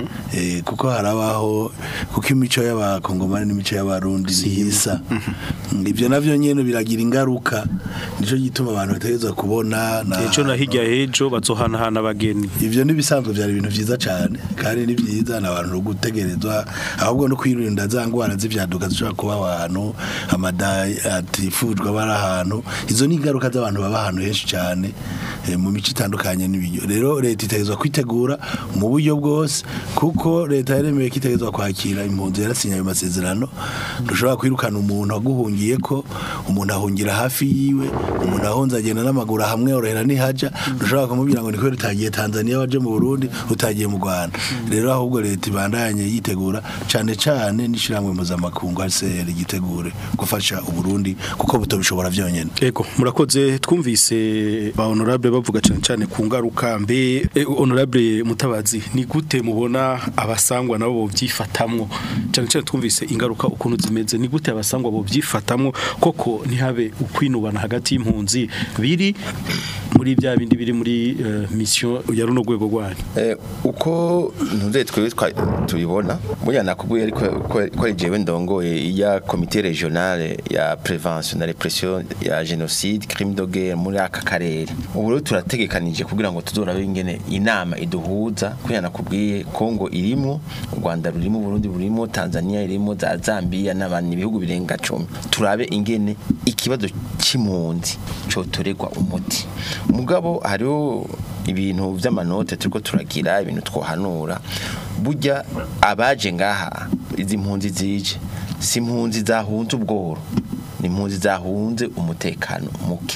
eh kuko harabaho kuko imico y'abakongomani n'imico y'abarundi ntisa ivyo navyo nyene biragira ingaruka nico gituma abantu bategerezwa kubona na ejo na hirya hejo bazohanahana abageni ivyo nibisanzwe byari ibintu vyiza cyane kandi ni vyiza n'abantu no gutegerezwa ahubwo no kwirinda za ngwara z'ivyaduka zishobora kuba ahantu amada atifujwe aba ari ahantu izo ni ingaruka z'abantu baba ahantu henshi cyane eh, mu mico itandukanye n'ibiryo rero leta itegerezwa kwitegura mu buryo bwose kuko leta yaremeye ko itegerezwa kwakira impunzi yarasinya ayo masezerano ntushobora kwirukana umuntu waguhungiye ko umuntu ahungira hafi yiwe umuntu ahunze agenda n'amaguru hamwe orohera nihaja ntushobora kumubwira ngo ni kubera utagiye Tanzania waje mu Burundi utagiye mu Rwanda rero ahubwo leta ibandanye yitegura cane cane n'ishiramwe mpuzamakungu HCR gitegure gufasha uburundi kuko butobishobora vyonyene Ego murakoze twumvise ba honorable bavuga cyane cyane ku ngaruka mbe eh, honorable mutabazi ni gute mubona abasangwa nabo bovyifatamwo cyane cyane twumvise ingaruka ukuntu zimeze ni gute abasangwa bovyifatamwo koko ntihabe ukwinubana hagati y'impunzi biri muri bya bindi biri muri eh, mission ya runo rwego rwanyu Eh, uko ntuze twebwe twa- tubibona burya nakubwiye ariko ko- ko ari jewe ndongoye ya comité régionale ya prévention na répression ya génocide crime de guerre muri aka karere ubu rero turategekanije kugira ngo tuzorabe ingene inama iduhuza kuya nakubwiye Kongo irimo u Rwanda rurimo Burundi burimo Tanzania irimo za Zambia n'abandi ibihugu birenga 10 turabe ingene ikibazo c'impunzi cotoregwa umuti mugabo hariho ibintu vy'amanote turiko turagira ibintu twohanura burya abaje ngaha izi mpunzi zije si impunzi zahunze ubworo ni impunzi zahunze umutekano muke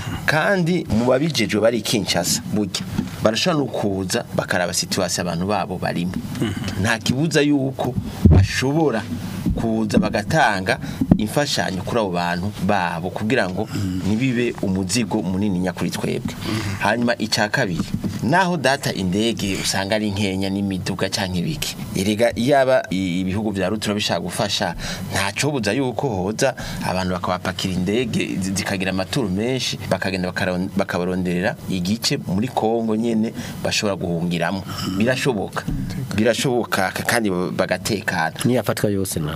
kandi mu babijejwe bari Kinshasa burya barashobora no kuza bakaraba situation abantu babo barimo nta kibuza yuko bashobora kuza bagatanga imfashanyo kuri abo bantu babo kugira ngo nibibe umuzigo munini nyakuri twebwe hanyuma icya kabiri naho data indege usanga ari nkenya n'imiduga cyangwa ibiki erega yaba i- ibihugu bya rutura bishaka gufasha ntaco buza yuko hoza abantu bakabapakira indege zi- zikagira amaturu menshi bakagenda bakaron- bakabaronderera igice muri Kongo nyene bashobora guhungiramo birashoboka birashoboka kandi bagatekana niyafatwa yose na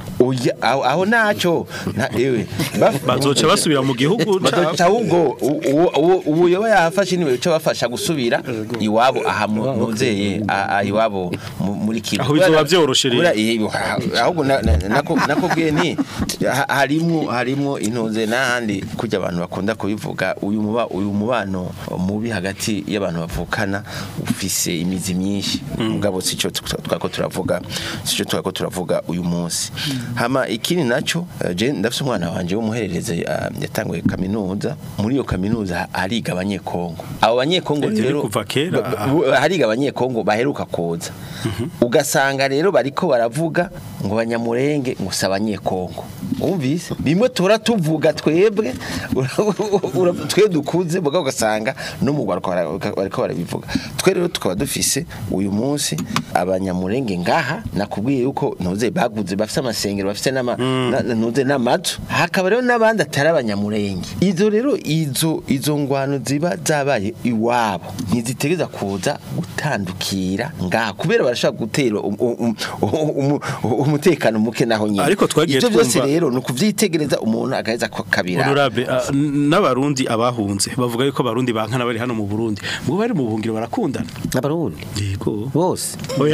oya aho aho naco na ewe baf- bazoca basubira mu gihugu bazoca cabo ahubwo u- u- u- ubu yoba yafashe niwe cyo bafasha gusubira iwabo aha mu- muzeye a- a- iwabo mu- muri kigo Aho bizoba vyoroshe rero. Kubera iyi- ahubwo na- na- nako nakubwiye nti ha- harimwo harimwo intunze n'ahandi kujya abantu bakunda kubivuga uyu muba uyu mubano mubi hagati y'abantu bavukana ufise imizi myinshi mugabo sico twako turavuga sico twako turavuga uyu munsi hama ikindi naco eh, je ndafise umwana wanje w'umuherereze ah, yatanguye kaminuza muri iyo kaminuza hariga abanyekongo abo banyekongo Eh, rero kuva kera. ba- ba- hariga abanyekongo baheruka koza ugasanga rero bariko baravuga ngo banyamurenge ngo si abanyekongo wumvise bimwe tura tuvuga twebwe ura- twe dukuze mugabo ugasanga no mu Rwanda bara- bariko barabivuga twe rero tukaba dufise uyu munsi abanyamurenge ngaha nakubwiye yuko ntuze baguze bafise amasengero bafise n'ama na- na- ntuze n'amazu hakaba rero n'abandi atari abanyamurenge izo rero izo izo ngwano ziba zabaye iwabo ntizitegeza kuza gutandukira ngaha kubera barashaka gutera um- um- um- um- umutekano muke naho nyine Ariko twagiye Ivyo byose twumva- rero ni ukuvyitegereza umuntu agaheza kabira honorable ah, n- n'abarundi abahunze bavuga yuko abarundi bankana bari hano mu Burundi ngo bari mu buhungiro barakundana n'abarundi yego bose oya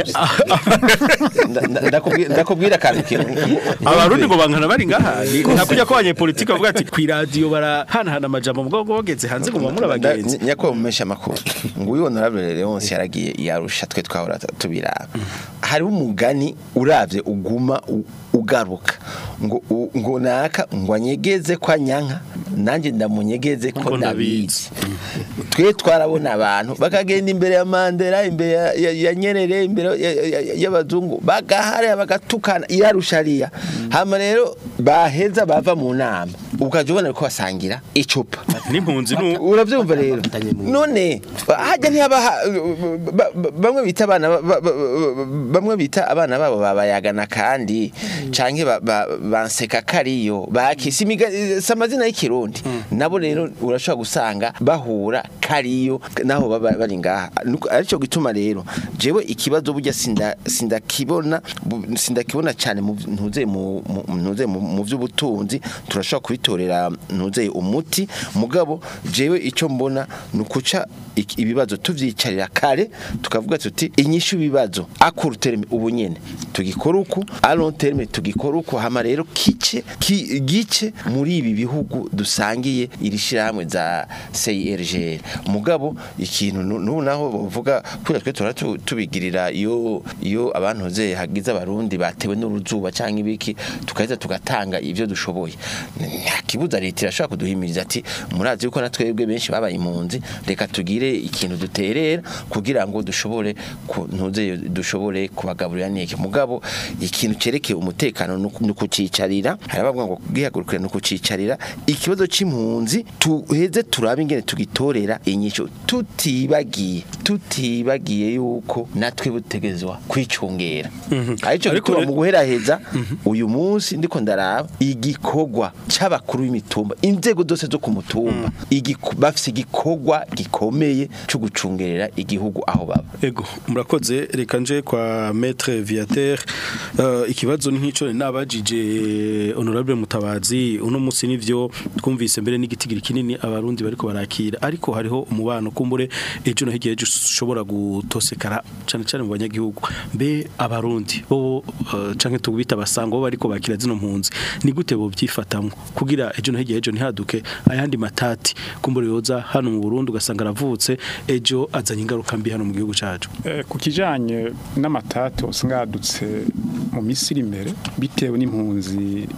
Nda- nda- ndakubwira ndakubwira akantu kintu abarundi ngo bankana bari ngaha nakujya ko abanyepolitike bavuga ati ku radio barahanahana amajambo mugabo ngo bageze hanze ngo mwamura abagenzi nyako mumesha makuru ngo uyu honorable Leonce yaragiye yarusha twe twahora tubiraba hariho umugani uravye uguma u- ugaruka ngo u- ngo naka ngo anyegeze kwa nyanka nanje ndamunyegeze ko Ko ndabizi twe twarabona abantu bakagenda imbere ya Mandela imbere ya- ya- ya Nyerere imbere ya- ya- ya- y'abazungu bagahare bagatukana irarushariya hama rero baheza bava mu nama ukaje ubona ko basangira icupa n'impunzi nu uravyumva rero none hajya ntihaba ha- ba- ba- bamwe bita abana ba- ba- ba- bamwe bita abana babo babayagana kandi canke ba- ba- banseka kariyo bakisi imiga- si amazina y'ikirundi nabo rero urashobora gusanga bahura kariyo naho baba bari ngaha Nuko arico gituma rero jewe ikibazo burya sinda sindakibona bu- sindakibona cyane mu ntuze mu mu- ntuze mu mu vy'ubutunzi turashobora kubitorera ntuze umuti mugabo jewe ico mbona nukuca ik- ibibazo tuvyicarira kare tukavuga tuti inyishu ibibazo akuru terme ubu nyene tugikora uku a long terme tugikora uku hama rero kice ki, gice muri ibi bihugu dusangiye iri shiramwe za CIRGL mugabo ikintu nu- nubu naho bavuga kuri twe tora tu- tubigirira iyo iyo abantu ze hagize abarundi batewe n'uruzuba cyangwa ibiki tukaheza tugatanga ivyo dushoboye nta kibuza leta irashobora kuduhimiriza ati murazi yuko na twebwe benshi babaye impunzi reka tugire ikintu duterera kugira ngo dushobore ku- ntuze dushobore kubagaburira neke mugabo ikintu cerekeye umutekano ni ukucicarira hari abavuga ngo bwihagurukire ni ukucicarira ikibazo c'impunzi tuheze turabe ingene tugitorera inyisho tutibagiye tutibagiye yuko natwe butegezwa kwicungera arico Ariko gituma re- mu guheraheza uyu munsi ndiko ndaraba igikorwa c'abakuru b'imitumba inzego zose zo ku mutumba igiko- bafise igikorwa gikomeye cyo gucungerera igihugu aho baba Ego murakoze reka nje kwa maître Viateur uh, ikibazo ni nk'ico nabajije honorable mutabazi uno musi nivyo twumvise mbere n'igitigiri kinini abarundi bariko barakira ariko hariho umubano kumbure ejo no higiye ushobora gutosekara cyane cyane mu banyagihugu mbe abarundi bo uh, canke tubita basango bo bariko bakira zino mpunzi ni gute bo byifatamwe kugira ejo no higiye ejo ntihaduke ayandi matati kumbure yoza hano mu Burundi ugasanga aravutse ejo azanye ingaruka mbi hano mu gihugu cacu Eh, ku kijanye n'amatato singadutse mu misiri imbere bitewe n'impunzi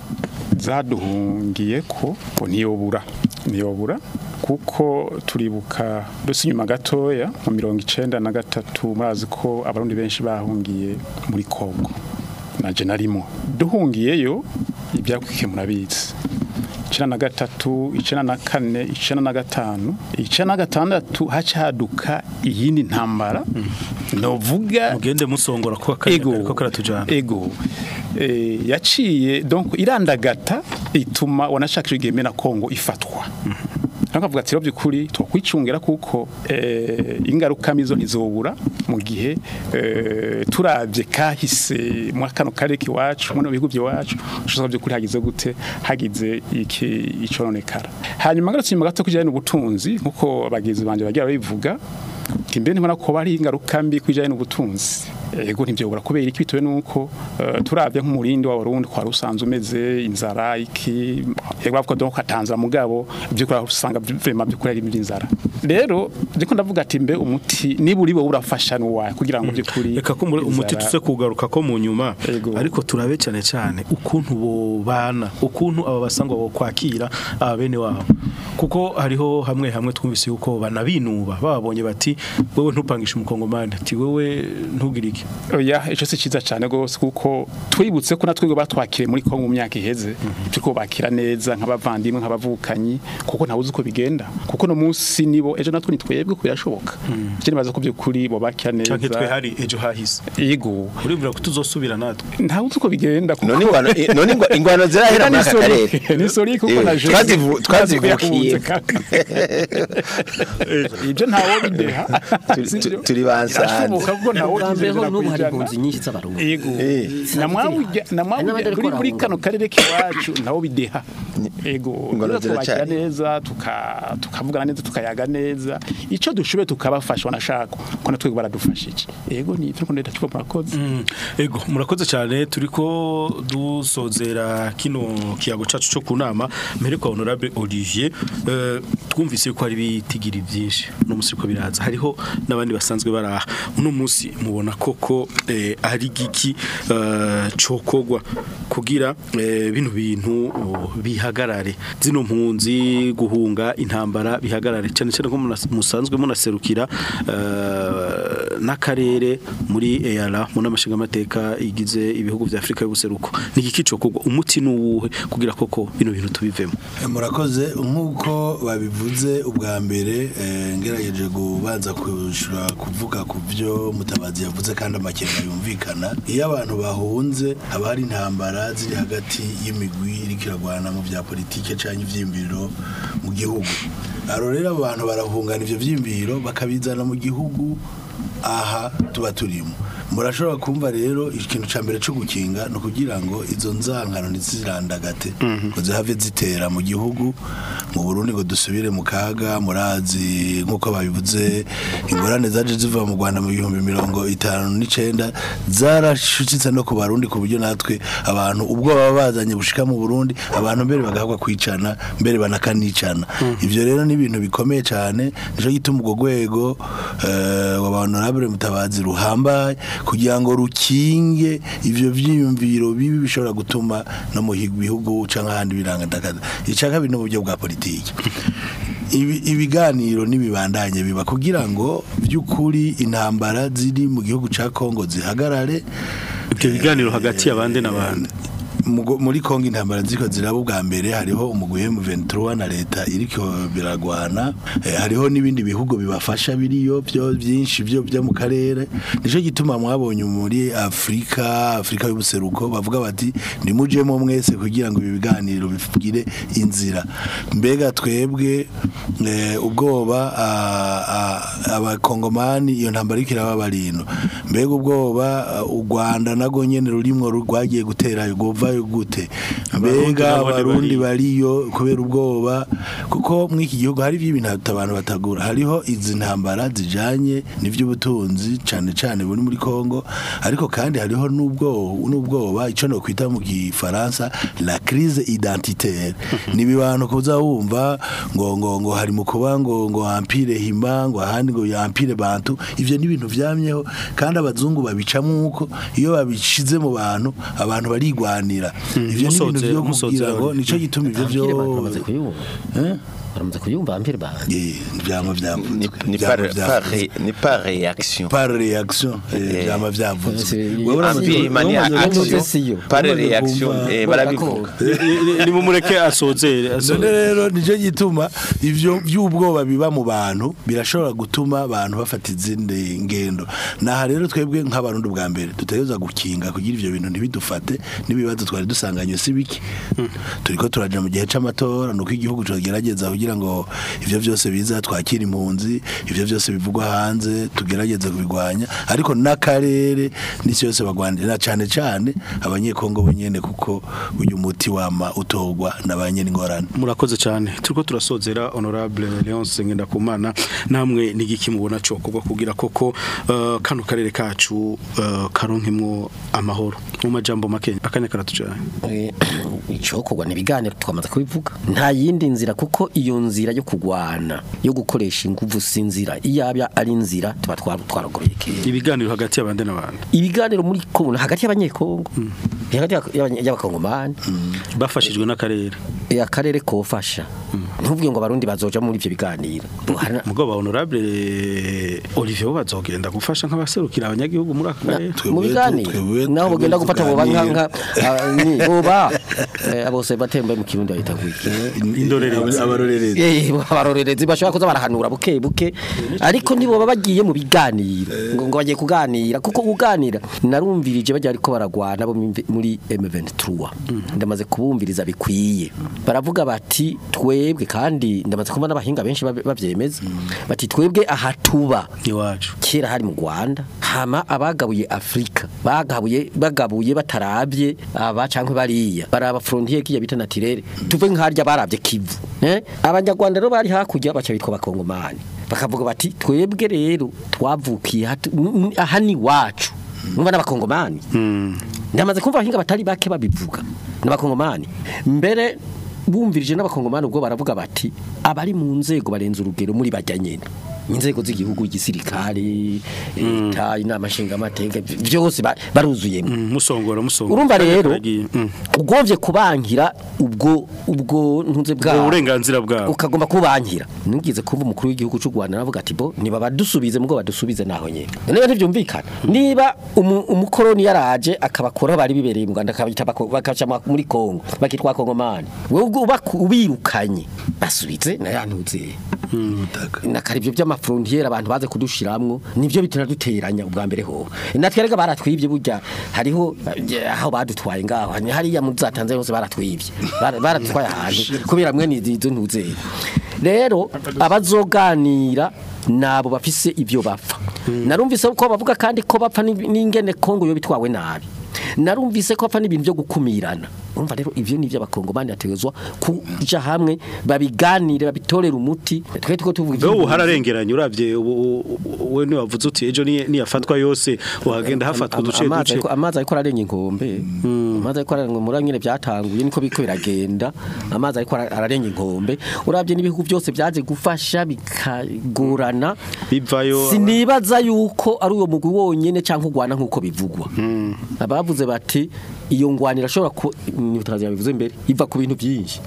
zaduhungiye ko ngo ntiyobura ntiyobura kuko turibuka mbese inyuma gatoya mu mirongo icenda na gatatu murazi ko abarundi benshi bahungiye muri kongo naje narimo duhungiyeyo ibyakwike murabizi icenda na gatatu icenda na kane icenda na gatanu icenda na gatandatu haca haduka iyindi ntambara novuga mugende musongora kuba kanya kariko karatujana ego eh, yaciye donc irandagata ituma wanashakira igihe na Kongo ifatwa nakavuga ati rero byukuri twakwicungira kuko eh, ingaruka mizo ntizobura mu gihe eh, turavye kahise mu kano karere kiwacu mu bihugu byacu ushobora byukuri hagize gute hagize iki icononekara hanyuma ngarutse nyuma gato kujyanye n'ubutunzi nkuko abagizi banje bagira babivuga kimbe ntibona ko bari ingaruka mbi kujyanye n'ubutunzi ego ntibyobora kubera iki bitewe nuko eh, turavye nk'umurindi wa Burundi kwa rusanzwe umeze inzara iki yego bavuga donc katanzira mugabo byo kora usanga vraiment byo kora ari inzara rero ndiko ndavuga ati mbe umuti niba uri bo urafasha nuwa kugira ngo byo kuri reka ko muri- umuti tuze kugaruka ko mu nyuma ariko turabe cyane cyane ukuntu bo bana ukuntu aba basangwa bo kwakira aba bene wabo kuko hariho hamwe hamwe twumvise yuko banabinuba babonye bati wewe ntupangisha umukongomani ati wewe ntugire iki oya ico si ciza cyane gose kuko twibutse ko natwe batwakire muri Kongo mu myaka iheze ibyo ko bakira neza nk'abavandimwe nk'abavukanyi kuko ntawe uzi uko bigenda kuko no munsi nibo ejo natwe nitwebwe ko birashoboka je nibaza ko byukuri bo bakira neza canke twe hari ejo hahise yego uribwira ko tuzosubira natwe ntawe uzi uko bigenda kuko none ingwano i- none ingwa- ingwano zirahera muri aka karere ni sori kuko Eh, na je twazivu- twazivukiye ibyo ntawo bideha Turi- turi- turi bansanze. birashoboka kuko ntawo Bambeho n'ubu hari kwijana impunzi nyinshi z'abarundi Yego. namwawujya namwawujya kuri muri kano karere kiwacu nawo bideha ego Ingano rero twakira ziracyari. neza tuka tukavugana neza tukayaga neza ico dushoboye tukabafasha wanashaka ko natwe baradufashije ego ni ivyo ndeta tuko murakoze Mm, ego murakoze cyane turiko dusozera kino kiyago cacu cyo kunama mbere kwa honorable Olivier eh, twumvise ko hari bitigiri byinshi no musi ko biraza hariho nabandi basanzwe baraha uno musi mubona koko eh, ari giki eh, cokogwa kugira eh, bino bintu oh, bihagarare zino mpunzi guhunga intambara bihagarare cyane cyane ko muna- musanzwe munaserukira eh, n'akarere muri EALA mu namashinga amateka igize ibihugu vya Afrika y'ubuseruko ni igiki cokogwa umuti nuwuhe kugira koko bino bintu tubivemo Eh, murakoze nk'uko babivuze ubwa mbere eh, ngerageje kubanza kushura kuvuga ku byo mutabazi yavuze kandi amakenga yumvikana iyo abantu bahunze haba hari intambara ziri hagati y'imigwi iriko iragwana mu bya politike cyangwa ivyiyumviro mu gihugu aro rero abo bantu barahungana ivyo vyiyumviro bakabizana mu gihugu aha tuba turimo murashobora kumva rero ikintu ca mbere cyo gukinga no kugira ngo izo nzangano ntizirandagate ngo zihave zitera mu gihugu mu Burundi ngo dusubire mu kaga murazi nkuko babivuze ingorane zaje ziva mu Rwanda mu bihumbi mirongo itanu n'icenda zarashushitse no ku barundi ku buryo natwe abantu ubwo baba bazanye bushika mu Burundi abantu mbere bagahabwa kwicana mbere banakanicana ivyo rero ni ibintu bikomeye cyane nico gituma ubwo rwego eh, wa honorable mutabazi ruhambaye kugira ngo rukinge ivyo vyiyumviro bibi bishobora gutuma no mu higu- bihugu canke ahandi birangandakaza ica kabiri n'uburyo bwa politiki Ibi- ibiganiro n'ibibandanye biba kugira ngo by'ukuri intambara ziri mu gihugu ca Kongo zihagarare ibyo biganiro hagati y'abandi n'abandi Mugo- muri Kongo intambara ziko ziraba ubwa mbere hariho umugwi M23 na leta iriko biragwana eh, hariho n'ibindi bihugu bibafasha biriyo byo byinshi byo byo mu karere nico gituma mwabonye muri Afrika Afrika y'ubuseruko bavuga bati nimujemo mwese kugira ngo ibi biganiro bifugire inzira mbega twebwe eh, ubwoba ah, ah, abakongomani iyo ntambara iriko iraba barino mbega ubwoba ah, u Rwanda nago nyene rurimwo rwagiye gutera govayo gute mbega nabo abarundi ntibari- bariyo kubera ubwoba kuko muri iki gihugu hari ibintu abantu batagura hariho izi ntambara zijanye n'ivy'ubutunzi cane cane buri muri Kongo ariko kandi hariho n'ubwoba n'ubwoba ico no kwita mu gifaransa la crise identitaire ni bibano kuza wumva ngo ngo ngo hari mu kuba ngo ngo empire hima ngo ahandi ngo empire bantu ivyo ni ibintu vyamyeho kandi abazungu babicamo uko iyo babishize mu bantu abantu barigwanira ivyo ni ibintu Musoze- vyo musoze kugira ngo aho. nico gituma ivyo Ampire vyo bantu bamaze kuyumva Eh? baramaze kuyumva ampire bantu Eh, vyama vyavuzwe ni ni Vyama par vyavuzwe. par ré- ni par réaction par réaction eh, Eh. vyama vyavuzwe C'est- Wewe uramaze- Empire mani Uramaze action kumva siyo. par Uramaze réaction kumva- eh, barabivuga ni mumureke asozere none asozere. rero nicyo gituma ivyo by'ubwoba biba mu bantu birashobora gutuma abantu bafata izindi ngendo naha rero twebwe nk'abarundi bwa mbere dutegereza gukinga kugira ivyo bintu ntibidufate n'ibibazo twari dusanganywe si biki turiko turaja mu gihe c'amatora nuko igihugu cogerageza kugira kugira ngo ivyo byose biza twakira impunzi ivyo byose bivugwa hanze tugerageze kubigwanya ariko n'akarere n'isi yose bagwanira cyane cyane abanyekongo bonyene kuko uyu muti wama utogwa n'abanye n'ingorane murakoze cyane turiko turasozera honorable Leonce Ngendakumana namwe nigiki mubona cyo kubwo kugira koko uh, kano karere kacu uh, karonkemwo amahoro mu majambo make akanya karatujanye Eh, icokorwa ni ibiganiro twamaze kubivuga nta yindi nzira kuko iyo nzira yo kugwana yo gukoresha inguvu si inzira iyaba ari inzira tuba twari twaragoroye kera ibiganiro hagati y'abande n'abandi ibiganiro muri Kongo hagati y'abanyekongo hagati y'abanye- y'abakongomani bafashijwe n'akarere Eh, akarere kofasha ntuvuge ngo abarundi bazoja muri ivyo biganiro Hari- mugabo honorable Olivier bo bazogenda gufasha nk'abaserukira abanyagihugu muri aka karere mu biganiro naho bagenda gufata boba nka nka ah, ni boba eh, abose batemba mu kirundi bahita kwiki indorerezi abarorerezi Eh, abarorerezi bashobora kuza barahanura buke buke ariko nibo baba bagiye mu biganiro ngo ngo bagiye kuganira kuko kuganira narumvirije bajya ariko baragwana bo mu- muri M23 ndamaze kubumviriza bikwiye baravuga bati twebwe kandi ndamaze kubona abahinga benshi babe- bavyemeza bati twebwe aha tuba iwacu kera hari mu Rwanda hama abagabuye Afrika bagabuye bagabuye batarabye aba cankwe bariya baraba frontier kiya bita naturelle tuve nkarya baravye kivu eh abanyarwanda rero bari hakurya baca bitwa bakongomani bakavuga bati twebwe rero twavukiye hatu- n- n- aha ni wacu numva n'abakongomani ndamaze kumva abahinga batari bake babivuga n'abakongomani mbere bumvirije n'abakongomani ubwo baravuga bati abari mu nzego barenze urugero muri bajya nyene inzego z'igihugu igisirikare leta inama nshingamateka byose ba- baruzuyemo musongora musongora urumva rero Karagiye. Mm. ugovye kubankira ubwo ubwo ntunze Ubwo bwawe burenganzira bwabo ukagomba kubankira nigeze kumva umukuru w'igihugu cy'u Rwanda aravuga ati bo niba badusubize mugo badusubize naho nyene niba ntivyumvikana niba umu- umukoroni yaraje akabakora bari bibereye mu Rwanda akabita bako- bakaca ma- muri Kongo bakitwa Kongomani wewe ubwo ubaku- ubirukanye basubize na yantuze nakari ibyo by'amafrontiere abantu baze kudushiramwo nivyo bitera duteranya ubwa mbere ho natwe rega baratwivye burya hariho eh, aho badutwaye ngaho hani- hariya mu zatanze hose baratwivye Bara- baratwaye ahantu kubera mwe nizo ntuzeye rero abazoganira nabo bafise ivyo bapfa narumvise ko bavuga kandi ko bapfa ni- n'ingene Kongo yo bitwawe nabi narumvise ko bapfa n'ibintu byo gukumirana urumva rero ivyo ni by'abakongomani yategezwa kuja hamwe babiganire babitorera umuti twe tuko tuvuga Beho ivy'impunzi. hararengeranye uravye ubu- ubu- we ni wavuze uti ejo ni niyafatwa yose uhagenda hafatwa uduce amazi duce ariko- amazi ariko ararenga inkombe amazi ariko ararenga muri nyine byatanguye niko biko biragenda amazi ariko ara- ararenga inkombe urabye n'ibihugu byose byaje gufasha bikagorana bivayo sinibaza yuko ari uwo mugwi wonyene cyangwa ugwana nk'uko bivugwa abavuze bati iyo ngwanira ashobora ku nyutazi yabivuze mbere iva ku bintu byinshi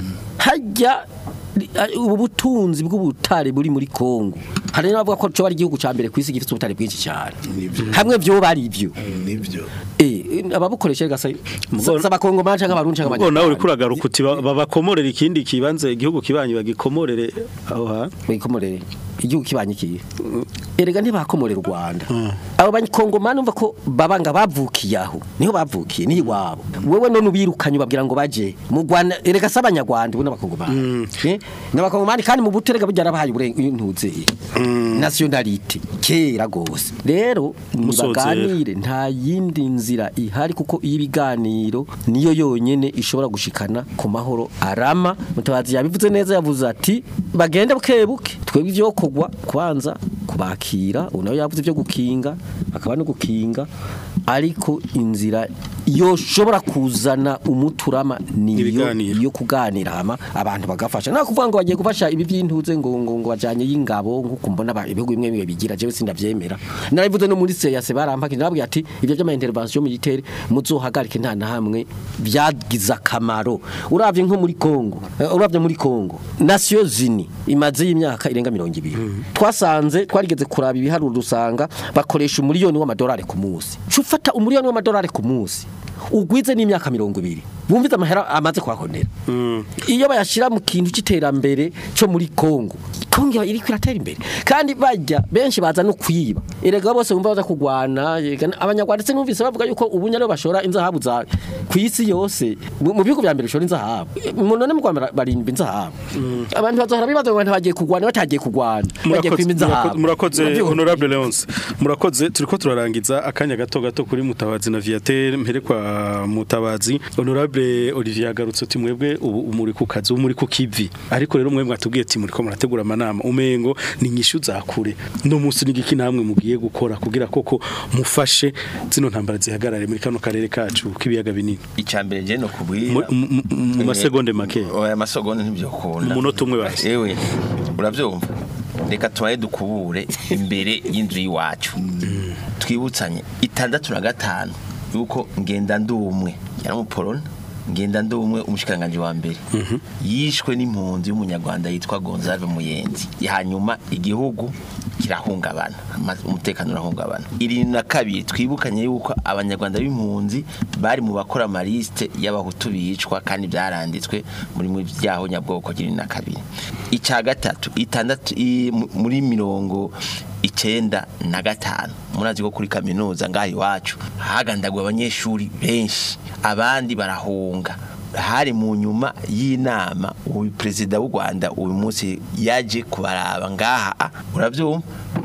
hajya ri- a- ubu butunzi bw'ubutare buri muri Kongo hari n'abavuga ko cyo ari igihugu ca mbere kwisi gifite ubutare bwinshi cyane hamwe byo bari ibyo nibyo eh ababukoresha gasa z'abakongomani cyangwa abarundi cyangwa ubwo nawe uriko uragaruka uti ba- babakomorere ikindi kibanze igihugu kibanyi bagikomorere aho ha bikomorere igihugu kibanye kiye erega ntibakomorera u Rwanda abo banyikongomani umva ko babanga bavukiye aho niho bavukiye ni iwabo wewe none ubirukanye ubabwira ngo baje mu Rwanda erega si abanyarwanda ubu n'abakongomani Eh, n'abakongomani kandi mu buterega bujya bahaye uburenganzira nationality kera gose rero Musozera. nibaganire nta yindi nzira ihari kuko iyo ibiganiro niyo yonyene ishobora gushikana ku mahoro arama mutabazi yabivuze neza yavuze ati bagende bukebuke twebwe ivyo kogwa kwanza kubakira unayo yavuze ivyo gukinga akaba no gukinga ariko inzira yoshobora kuzana umuturama niyo Ibiganiro. yo kuganira hama abantu bagafasha nta kuvuga ngo bagiye gufasha ibi by'intuze ngo ngo ngo bajanye y'ingabo nkuko mbona aba- ibihugu bimwe bimwe bigira jewe sindavyemera narabivuze no muri CEAC barampaka nababwiye ati ibyo by'ama intervention militaire muzohagarike nta na hamwe byagize akamaro uravye nko muri Kongo eh, uravye muri Kongo Nations Unies imaze y'imyaka irenga 200 twasanze twarigeze kuraba ibiharuro dusanga bakoresha umuriyoni w'amadolari ku munsi cufata umuriyoni w'amadolari ku munsi ugwize n'imyaka 200 bumvize amahera amaze kuhahonera iyo bayashira mu kintu cy'iterambere cyo muri Kongo Kongo iri kwiratera imbere kandi bajya benshi baza no kwiba erega bose bumva baza kugwana yega abanyarwanda se numvise bavuga yuko ubu nyaro bashora inzahabu za ku isi yose mu mu bihugu bya mbere bishora inzahabu mu none mu Rwanda barimba inzahabu abantu bazohora bibaza ngo abantu bagiye kugwana batagiye kugwana bagiye kwima inzahabu murakoze Urabyumva? honorable Leonce murakoze turiko turarangiza akanya gato gato kuri mutabazi na Viateur mpere kwa mutabazi honorable Olivier yagarutse uti mwebwe ubu muri ku kazi ubu muri ku kivi ariko rero mwebwe mwatubwiye ati muri ko murategura amanama umengo ni nyishu zakure no munsi n'igiki namwe mugiye gukora kugira koko mufashe zino ntambara zihagarare muri kano karere kacu k'ibiyaga binini icambere je no kubwira Mu- mu- mu- mu masegonde make oya masegonde ntibyokunda Umunota umwe basi. ewe uravyumva reka tubaye dukubure imbere y'inzu y'iwacu twibutsanye itandatu na gatanu yuko ngenda ndumwe yari umupolona ngenda ndumwe umushikiranganje wa mbere yishwe n'impunzi y'umunyarwanda yitwa Gonzalve Muyenzi hanyuma igihugu kirahungabana ama- umutekano urahungabana irindwi na kabiri twibukanye yuko abanyarwanda b'impunzi bari mu bakora amaliste y'abahutu bicwa kandi byaranditswe muri mu byaho nyabwoko irindwi na kabiri icya gatatu itandatu i- mu- muri mirongo icenda na gatanu murazi ko kuri kaminuza ngaho iwacu hagandaguwe abanyeshuri benshi abandi barahunga hari mu nyuma y'inama uyu perezida w'u Rwanda uyu munsi yaje kubaraba ngaha urabyumva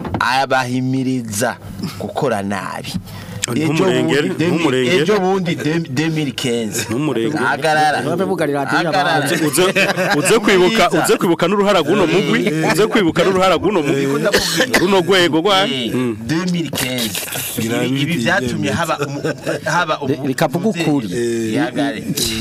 abahimiriza gukora nabi Ntumurengere, bundi demi- ntumurengere. ejo bundi dem- 2015 Ntumurengere. hagarara Babe bugarira radiyo hagarara abantu. uze uze kwibuka uze kwibuka n'uruhara guno mugwi uze kwibuka n'uruhara guno mugwi runo rwego rwa Eh, Mm. 2015 Ngira Ibi- ibi biti byatumye byemeza. haba umu- haba umu- Reka mvuge ukuri. Yagare.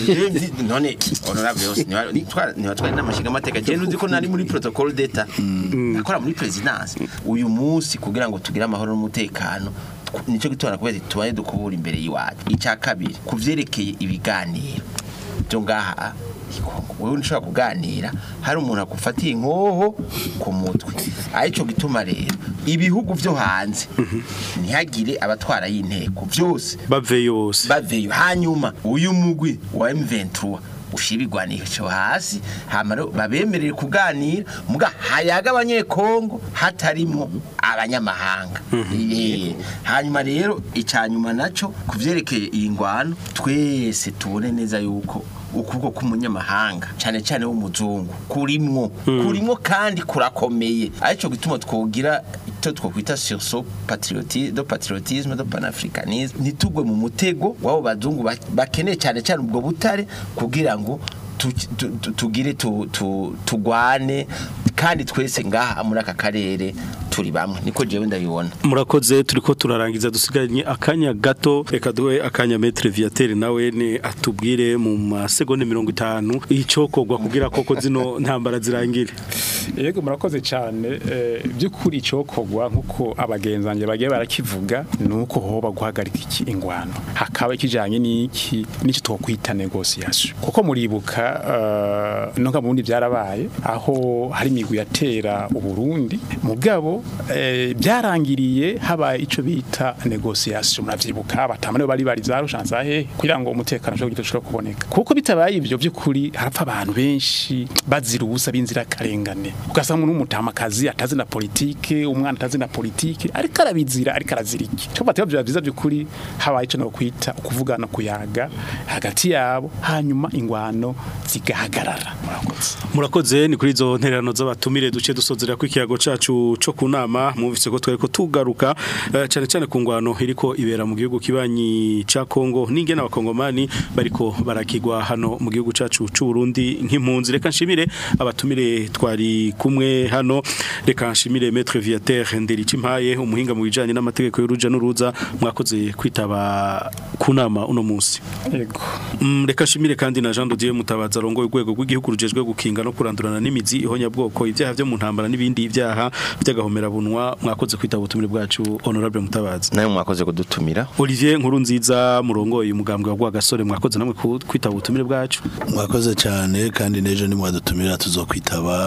none honorable yose ntibatwari n'amashinga amateka je nuzi ko nari muri protocol d'etat nakora muri presidence uyu munsi kugira ngo tugire amahoro n'umutekano tw- nico gitora kubera ati tubaye dukubura imbere y'iwacu icya kabiri kuvyerekeye ibiganiro byo ngaha Ikongo. wewe ntushobora kuganira hari umuntu agufatiye inkoho ku mutwe arico gituma rero ibihugu vyo hanze ntihagire abatwara y'inteko byose bave yose baveyo hanyuma uyu mugwi wa M23 ushibigwanisho hasi hama rero babemerere kuganira muga hayaga abanyekongo hatarimo abanyamahanga Eh, hanyuma rero icanyuma naco kuvyerekeye iyi ngwano twese tubone neza yuko ukuboko k'umunyamahanga cyane cyane w'umuzungu kurimwo kurimwo kandi kurakomeye arico gituma twogira icyo twokwita sursaut patriotisme do patriotisme do panafricanisme ntitugwe mu mutego w'abo bazungu ba- bakeneye cyane cyane ubwo butare kugira ngo tu- tu- tu- tugire tu- tu- tugwane kandi twese ngaha muri aka karere turi bamwe niko jewe ndabibona murakoze turiko turarangiza dusigaranye akanya gato reka duhe akanya metre viateur nawe ne atubwire mu masegonde mirongo itanu icokorwa kugira koko zino ntambara zirangire yego murakoze cyane eh, by'ukuri icokorwa nk'uko abagenzange bagiye barakivuga ni uko hoba guhagarika iki ingwano hakaba ikijanye n'iki n'icyo twokwita negociation kuko muribuka uh, no mu bundi byarabaye aho hari imigwi yatera uburundi mugabo eh, byarangiriye habaye ico bita negociation muravyibuka batamane bari bari zarushanza he kugira ngo umutekano ushobore gushobora kuboneka kuko bitabaye ivyo by'ukuri harapfa abantu benshi bazira ubusa b'inzira karengane ugasanga umuntu w'umutamakazi atazi na politike umwana atazi na politike ariko arabizira ariko arazira iki cyo bateba bya byiza by'ukuri habaye ico no kwita ukuvugana kuyaga hagati yabo hanyuma ingwano zigahagarara murakoze murakoze ni kuri izo ntererano z'abatumire duce dusozera ku ikiyago cacu co ku nama mwumvise ko twariko tugaruka eh, cane cane ku ngwano iriko ibera mu gihugu kibanyi ca Kongo n'ingene abakongomani bariko barakigwa hano mu gihugu cacu c'u Burundi nk'impunzi reka nshimire abatumire twari kumwe hano reka nshimire Maître Viateur Nderikimpaye umuhinga mu bijanye n'amategeko y'uruja n'uruza mwakoze kwitaba ku nama uno munsi yego Mm, reka nshimire kandi na Jean Dodier Mutabaza arongoye urwego rw'igihugu rujejwe gukinga no kurandurana n'imizi ihonyabwoko ibyaha byo mu ntambara n'ibindi byaha by'agahomera bunwa mwakoze kwitaba ubutumire bwacu honorable Mutabaza nawe mwakoze kudutumira Olivier nkuru nziza murongoye umugambwe wa Rwagasore mwakoze namwe ku- kwitaba ubutumire bwacu mwakoze cyane kandi n'ejo nimwadutumira tuzokwitaba uh,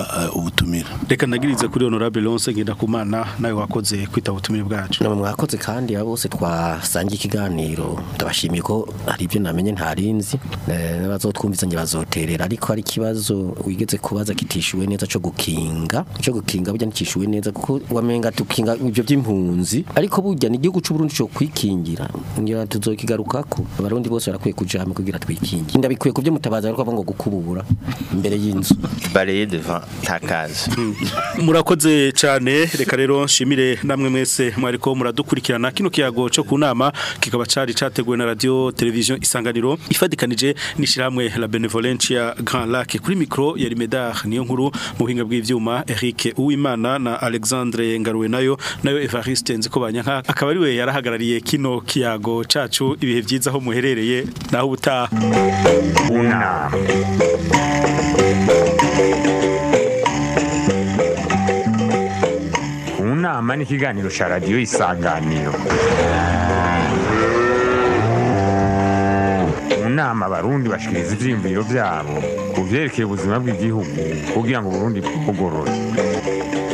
butumira reka nagirize kuri honorable Lonse Ngendakumana nawe wakoze kwita ubutumire bwacu namwe mwakoze kandi abo bose twasangiye ikiganiro ndabashimiye ko hari ibyo namenye ntarinzi eh, n'abazotwumviza nge bazoterera ariko hari ikibazo wigeze kubaza kitishuwe neza cyo gukinga cyo gukinga burya ntikishuwe neza kuko wamenga tukinga ibyo by'impunzi ariko burya ni igihugu cy'u Burundi cyo kwikingira ngira tuzokigarukako abarundi bose barakwiye kuja hamwe kugira twikingira ndabikwiye kubyo mutabaza ariko ngo gukubura imbere y'inzu balayer devant ta case murakoze cyane reka rero nshimire namwe mwese mwariko muradukurikirana kino kiyago cyo ku nama kikaba cari categuwe na radio television isanganiro ifadikanije n'ishiramwe la benevolencia Grand Lac kuri micro ya Rimedar niyo nkuru mu buhinga bw'ivyuma Eric Uwimana na Alexandre Ngaruwe nayo nayo Evariste nziko banyanka akaba ari we yarahagarariye kino kiyago cacu ibihe vyiza aho muherereye naho ubutaha unama unama ni ikiganiro cya radiyo isanganiro mu nama abarundi bashikiriza ivyiyumviro vyabo ku vyerekeye ubuzima bw'igihugu kugira ngo uburundi bwugorore